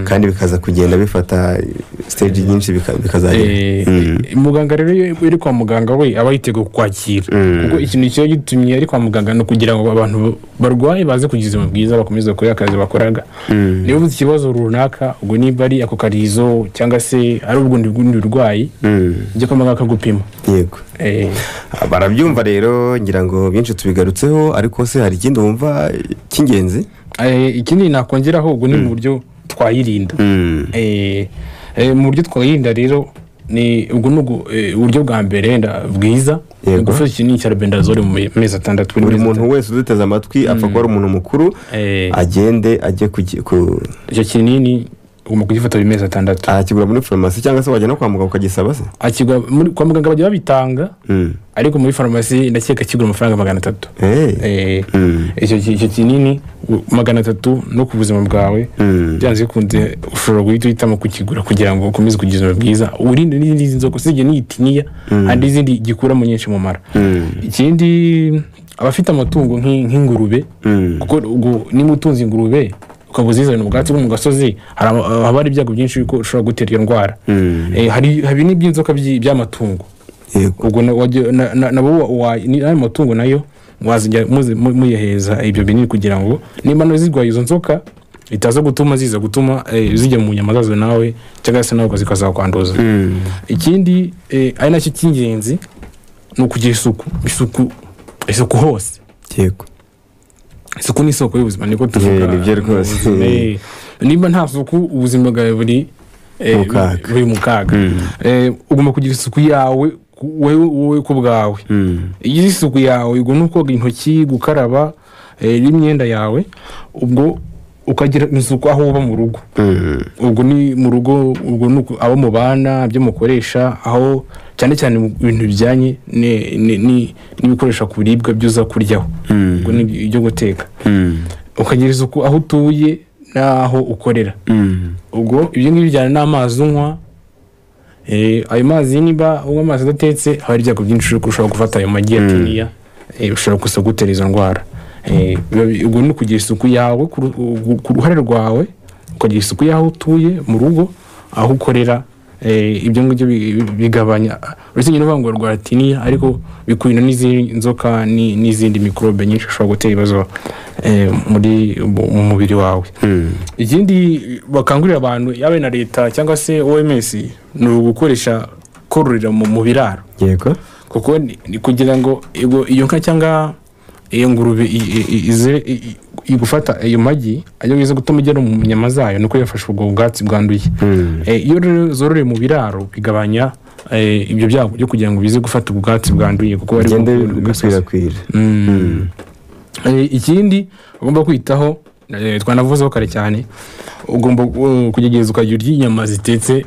S1: kandi bikaza kugenda bifata stage nyinshi bika- bikazagera
S2: Eh, muganga rero iyo uri kwa muganga we aba yiteguye kukwakira kuko ikintu kiba gitumye ari kwa muganga ni ukugira ngo abantu barwaye baze kugira ubuzima bwiza bakomeze gukora akazi bakoraga niba uzi ikibazo runaka ubwo niba ari ako karizo cyangwa se ari ubundi bundi burwayi ujya kwa muganga akagupima
S1: yego
S2: Eh,
S1: Ah, barabyumva rero ngira ngo byinshi tubigarutseho ariko se hari ikindi wumva eh, cy'ingenzi
S2: eh, ikindi nakongeraho ubwo ni mu buryo twayirinda Eh, eh, mu buryo twayirinda rero ni ubwo ni ubwo, eh, uburyo bwa mbere wenda bwiza
S1: Yego.
S2: ni gufata ikinini cya rubendazole mu me- mezi atandatu
S1: buri
S2: mezi
S1: muntu wese uduteze amatwi apfa kuba ari umuntu mukuru
S2: Eh.
S1: agende ajye ku, ki- ku
S2: icyo kinini ugomba kugifata buri mezi atandatu
S1: aha kigura muri farumasi cyangwa se wajya no kwa muganga ukagisaba se
S2: akigura muri- kwa muganga bajya babitanga
S1: Mm.
S2: ariko muri farumasi ndakeka kigura amafaranga magana atatu
S1: Eh.
S2: Eh,
S1: Mm.
S2: icyo ki- icyo kinini u- magana atatu no ku buzima bwawe
S1: Mm.
S2: byanze bikunze ushobora guhita uhitamo kukigura kugira ngo ukomeze kugira ubuzima bwiza urinde n'izindi nzoka usibye n'iyitiniya hari n'izindi gikuramo nyinshi mu mara
S1: Mm.
S2: ikindi abafite amatungo nk'i- nk'ingurube
S1: Mm.
S2: kuko ubwo niba utunze ingurube ukaba uzizanira ubwatsi bwo mu gasozi hari ama- haba hari ibyago byinshi yuko ushobora gutera iyo ndwara
S1: Mm.
S2: Eh, hari hari n'iby'inzoka by'i- by'amatungo
S1: yego
S2: ubwo na- wajya- na- na- nabo wa- wa- ni- ayo matungo nayo mwazijya muzi- mu- muyaheza ibyo binini kugira ngo niba nawe zirwaye izo nzoka itaza gutuma ziza gutuma eh, zijya mu nyama zazo nawe cyangwa se nawe zikazakwanduza
S1: Mm.
S2: ikindi eh, ari nacyo cy'ingenzi ni ukugira isuku isuku isuku hose
S1: yego
S2: isuku ni isoko y'ubuzima niko tuvuga
S1: Eh, nibyo rwose.
S2: ubuzima, eh. niba nta suku ubuzima bwawe buri eh,
S1: Mu kaga.
S2: buri mu kaga Eh, ugomba kugira isuku yawe ku- wowe wowe ku bwawe
S1: Mm.
S2: iyo uzi isuku yawe ubwo ni ukoga intoki gukaraba eh, n'imyenda yawe ubwo ukagira isuku aho uba mu rugo
S1: Mm.
S2: ubwo ni mu rugo ubwo ni uku- abo mubana ibyo mukoresha aho cyane cyane mu bintu bijyanye ni- ni- ni- n'ibikoresha ku biribwa byuza kuryaho ubwo ni ibyo guteka
S1: Mm.
S2: ukagira isuku aho utuye n'aho ukorera
S1: Mm.
S2: ubwo ibyo ngibyo bijyana n'amazi unywa Eh, ayo mazi niba unywa amazi adatetse haba hari ibyago byinshi yuko ushobora gufata ayo magi ya tiniya eh, ushobora gusa gutera izo ndwara Eh, biba bi- ubwo ni ukugira isuku yawe ku ru- ku- ku ruhare rwawe ukagira isuku y'aho utuye mu rugo aho ukorera eh, ibyo ngibyo bi- bi- bigabanya uretse nyine uvuga ngo rwara tiniya ariko bikurinda n'izindi nzoka ni- n'izindi mikorobe nyinshi ushobora gutera ibibazo eh, muri mu mu mubiri wawe ikindi bakangurira abantu yaba na leta cyangwa se oms ni ugukoresha kororera mu, mu biraro
S1: yego
S2: kuko ni, ni kugira ngo ego- iyo nka cyangwa iyo ngurube i- i- i- ize i- i- igufata ayo magi ajya biza gutuma ugera mu nyama zayo nuko yafashe ubwo bwatsi bwanduye Eh, iyo rero zororeye mu biraro bigabanya eh, ibyo byago byo kugira ngo bize gufata ubwo bwatsi bwanduye kuko bari
S1: bigenda
S2: bu- bu-
S1: bikwirakwira
S2: Eh, ikindi ugomba kwitaho eh, twanavuzeho kare cyane ugomba uh, kugerageza ukajya urya inyama zitetse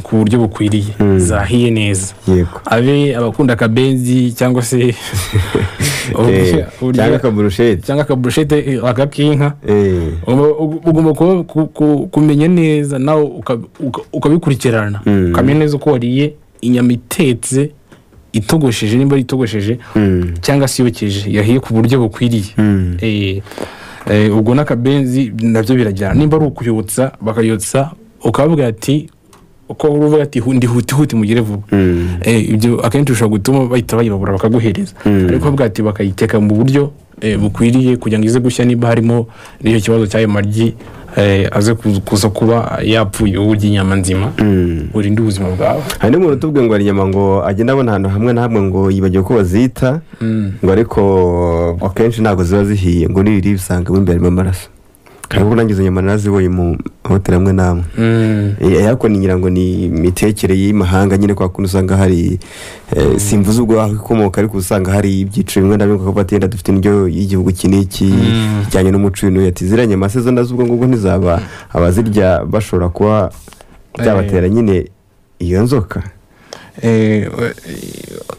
S2: ku buryo bukwiriye zahiye neza
S1: yego
S2: abe abakunda akabenzi cyangwa se
S1: Eh,
S2: uburyo-
S1: cyangwa
S2: uburyo-
S1: akaburusheti
S2: cyangwa akaburushete akak'inka
S1: Eh.
S2: Ugomba- ug- ugomba ku- ku- ku- kumenya neza nawe uka- uka- ukabikurikirana
S1: Mm.
S2: ukamenya neza uko wariye inyama itetse itogosheje nimba ari itogosheje
S1: Mm.
S2: cyangwa se yokeje yahiye ku buryo bukwiriye
S1: Mm.
S2: Eh, eh, ubwo n'akabenzi nabyo birajyana nimba ari ukuyotsa bakayotsa ukavuga ati uko uvuga ati "Hu- ndihuti huti mugire vuba
S1: Mm.
S2: Eh, ibyo akenshi bishobora gutuma bahita bayibabura bakaguhereza ariko bavuga ati bakayiteka mu buryo eh, bukwiriye kugira ngo ize gushya niba harimo n'icyo kibazo cy'ayo maryi eh, aze ku- kuza kuba yapfuye wowe urya inyama nzima urinde ubuzima bwawe
S1: hari n'umuntu utubwiye ngo hari inyama ngo agenda abona ahantu hamwe na hamwe ngo yibagiwe ko bazita ngo ariko akenshi ntabwo ziba zihiye ngo niriri bisanga mo imbere mu maraso kandi ubwo nanjye izo nyama narazibonye mu mahoteli amwe n'amwe Eh, ariko ningira ngo ni imitekere y'imahanga nyine kwa kuntu usanga hari eh, simvuze ubwo aho ikomoka ariko usanga hari ibyiciro bimwe na bimwe kuko batenda dufite indyo y'igihugu iki n'iki ijyanye n'umuco w'ino ati ziriya nyama se zo nazo ubwo ngubwo ntizaba abazirya bashobora kuba byabatera nyine iyo nzoka
S2: Eh, eh,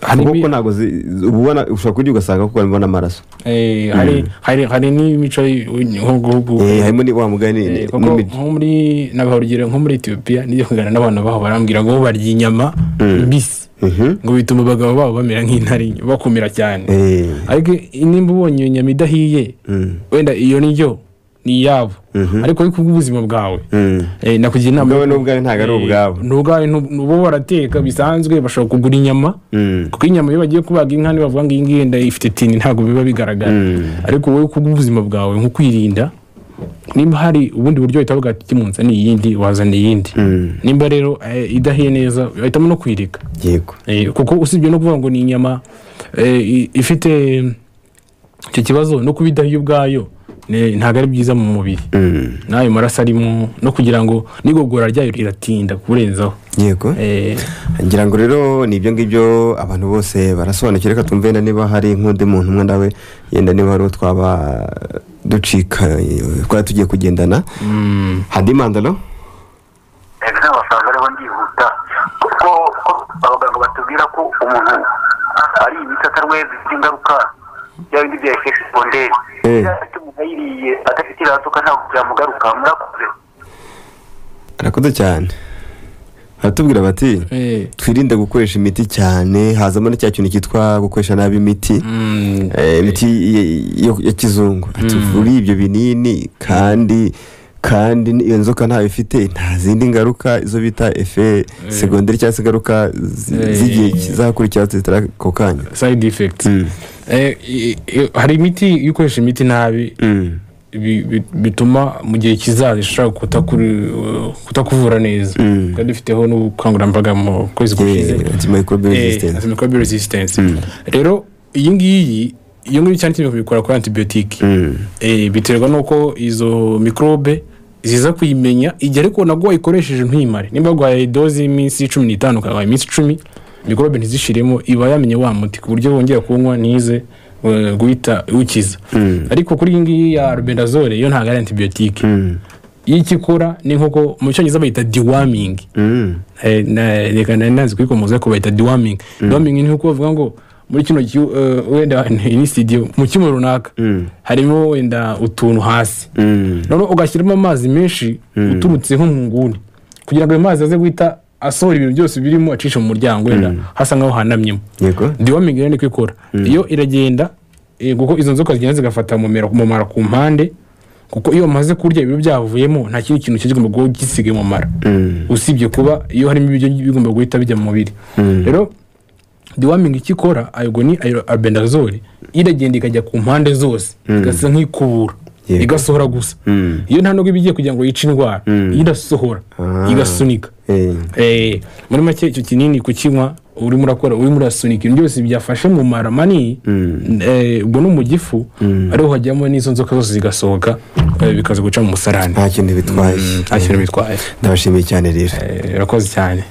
S2: hari ibi-
S1: kuko ntabwo zi- uba ubona- ushobora kurya ugasanga kuko harimo n'amaraso
S2: Eh, hari hari hari n'imico y'igihugu
S1: Eh, harimo ni wa mugani
S2: Eh,
S1: ni-
S2: kuko
S1: n'imi-
S2: nko muri nabaha urugero nko muri etiyopiya nijya kuganira n'abantu baho barambwira ngo barya inyama mbisi
S1: Mhm.
S2: ngo bituma abagabo babo bamera nk'intare bakumira cyane
S1: Eh,
S2: ariko nimba ubonye iyo nyama idahiye
S1: mm,
S2: wenda iyo ndyo ni iyabo
S1: Mhm.
S2: ariko ariko ubw'ubuzima bwawe
S1: mm.
S2: Eh, nakugira inama
S1: Ubwawe n'ubwawe ntabwo ari ubwabo
S2: n'ubwawe n'ubo barateka bisanzwe bashobora kugura inyama
S1: Mm.
S2: kuko inyama iyo bagiye kubaga inka nibavuga ngo iyi ngiyi wenda ifite tini ntabwo biba bigaragara ariko wowe kubw'ubuzima bwawe nko kwirinda nimba hari ubundi buryo wahita uvuga ati kimunzani iyindi wazana iyindi
S1: Mm.
S2: nimba rero eh, idahiye neza bahitamo no kwirika
S1: yego
S2: Eh, kuko usibye no kuvuga ngo ni inyama eh, i- ifite icyo kibazo no kuba idahiye ubwayo ni- ntabwo ari byiza mu mubiri
S1: Mm.
S2: n'ayo maraso arimo no kugira ngo n'igogora ryayo riratinda kurenzaho
S1: yego
S2: Eh,
S1: ngira ngo rero ni ibyo ngibyo abantu bose barasobanukira reka twumve yenda niba hari nk'undi muntu umwe nawe yenda niba hari uwo twaba ducika twari tugiye kugendana handi mandalo
S6: zimwe zifite ingaruka bya bindi bya efekisi siponderi
S1: Eh.
S6: iyo afite umuntu ayiriye adafite iraduka ntabwo byamugaruka murakoze
S1: arakoze cyane baratubwira bati
S2: Eh,
S1: twirinde gukoresha imiti cyane hazamo na cya kintu cyitwa gukoresha nabi imiti
S2: mm,
S1: Eh, imiti y- yo- ya kizungu tuvura ibyo binini kandi kandi iyo nzoka ntayo ifite nta zindi ngaruka izo bita efe segonderi cyangwa se ingaruka zi-
S2: Eh.
S1: z'igihe kizakurikiraho zitari ako kanya
S2: side effects
S1: Mm.
S2: Eh, i- i- hari imiti iyo ukoresha imiti nabi
S1: Mm.
S2: bi- bi- bituma mu gihe kizaza ishobora kutakuri- kutakuvura neza
S1: Mm.
S2: twari dufiteho n'ubukangurambaga mu kwezi gushize
S1: Eh, antimicrobial resistance.
S2: antimicrobial resistance rero iyi ngiyi iyo ngiyi cyane cyane babikora kuri antibiyotike
S1: Mm.
S2: Eh, biterwa n'uko izo mikorobe ziza kuyimenya igihe ariko nabwo wayikoresheje ntuyimare nimba waguhaye doze y'iminsi cumi n'itanu ukabaye iminsi icumi mikorobe ntizishiremo iba yamenye wa muti ku buryo wongera kuwunywa ntize eh, guhita iwukiza ariko kuri iyi ngiyi ya rubendazole yo ntabwo ari antibiyotike
S1: Mm.
S2: iyo icyo ikora ni nk'uko mu cyongereza bayita dewormingi
S1: Mm.
S2: Eh, na- reka nari nazi kuyikomoza ariko bayita deworming deworming ni uko bavuga ngo muri kino gihe wenda iyi studio mu cyuma runaka harimo wenda utuntu hasi
S1: Mm.
S2: noneho ugashyiramo amazi menshi uturutse nko mu nguni kugira ngo ayo mazi aze guhita asohora ibintu byose birimo acisha mu muryango wenda hasa nk'aho hanamyemo
S1: yego
S2: deworming rero niko ikora iyo iragenda eh, kuko izo nzoka zigenda zigafata mu mera- mu mara ku mpande kuko iyo bamaze kurya ibiro byavuyemo nta kindi kintu kigomba kuba gisigaye mu mara
S1: Mm.
S2: usibye kuba iyo harimo ibiryo bigomba guhita bijya mu mubiri rero deworming icyo ikora ayo ni albendazole iragenda ikajya ku mpande zose igasa nk'ikubura
S1: Yego.
S2: igasohora gusa
S1: Mm.
S2: iyo nta nubwo iba igiye kugira ngo yice indwara irasohora
S1: Ah.
S2: igasunika
S1: Eh.
S2: Eh, muri make icyo kinini kukinywa urimo urakora urimo urasunika ibintu byose byafashe mu mara manini eh, ubwo no mu gifu ariho hajyamo n'izo nzoka zose zigasohoka eh, bikaza guca mu musarani
S1: nta kintu bitwaye
S2: nta kintu bitwaye
S1: ndabashimiye cyane rero
S2: Eh, urakoze cyane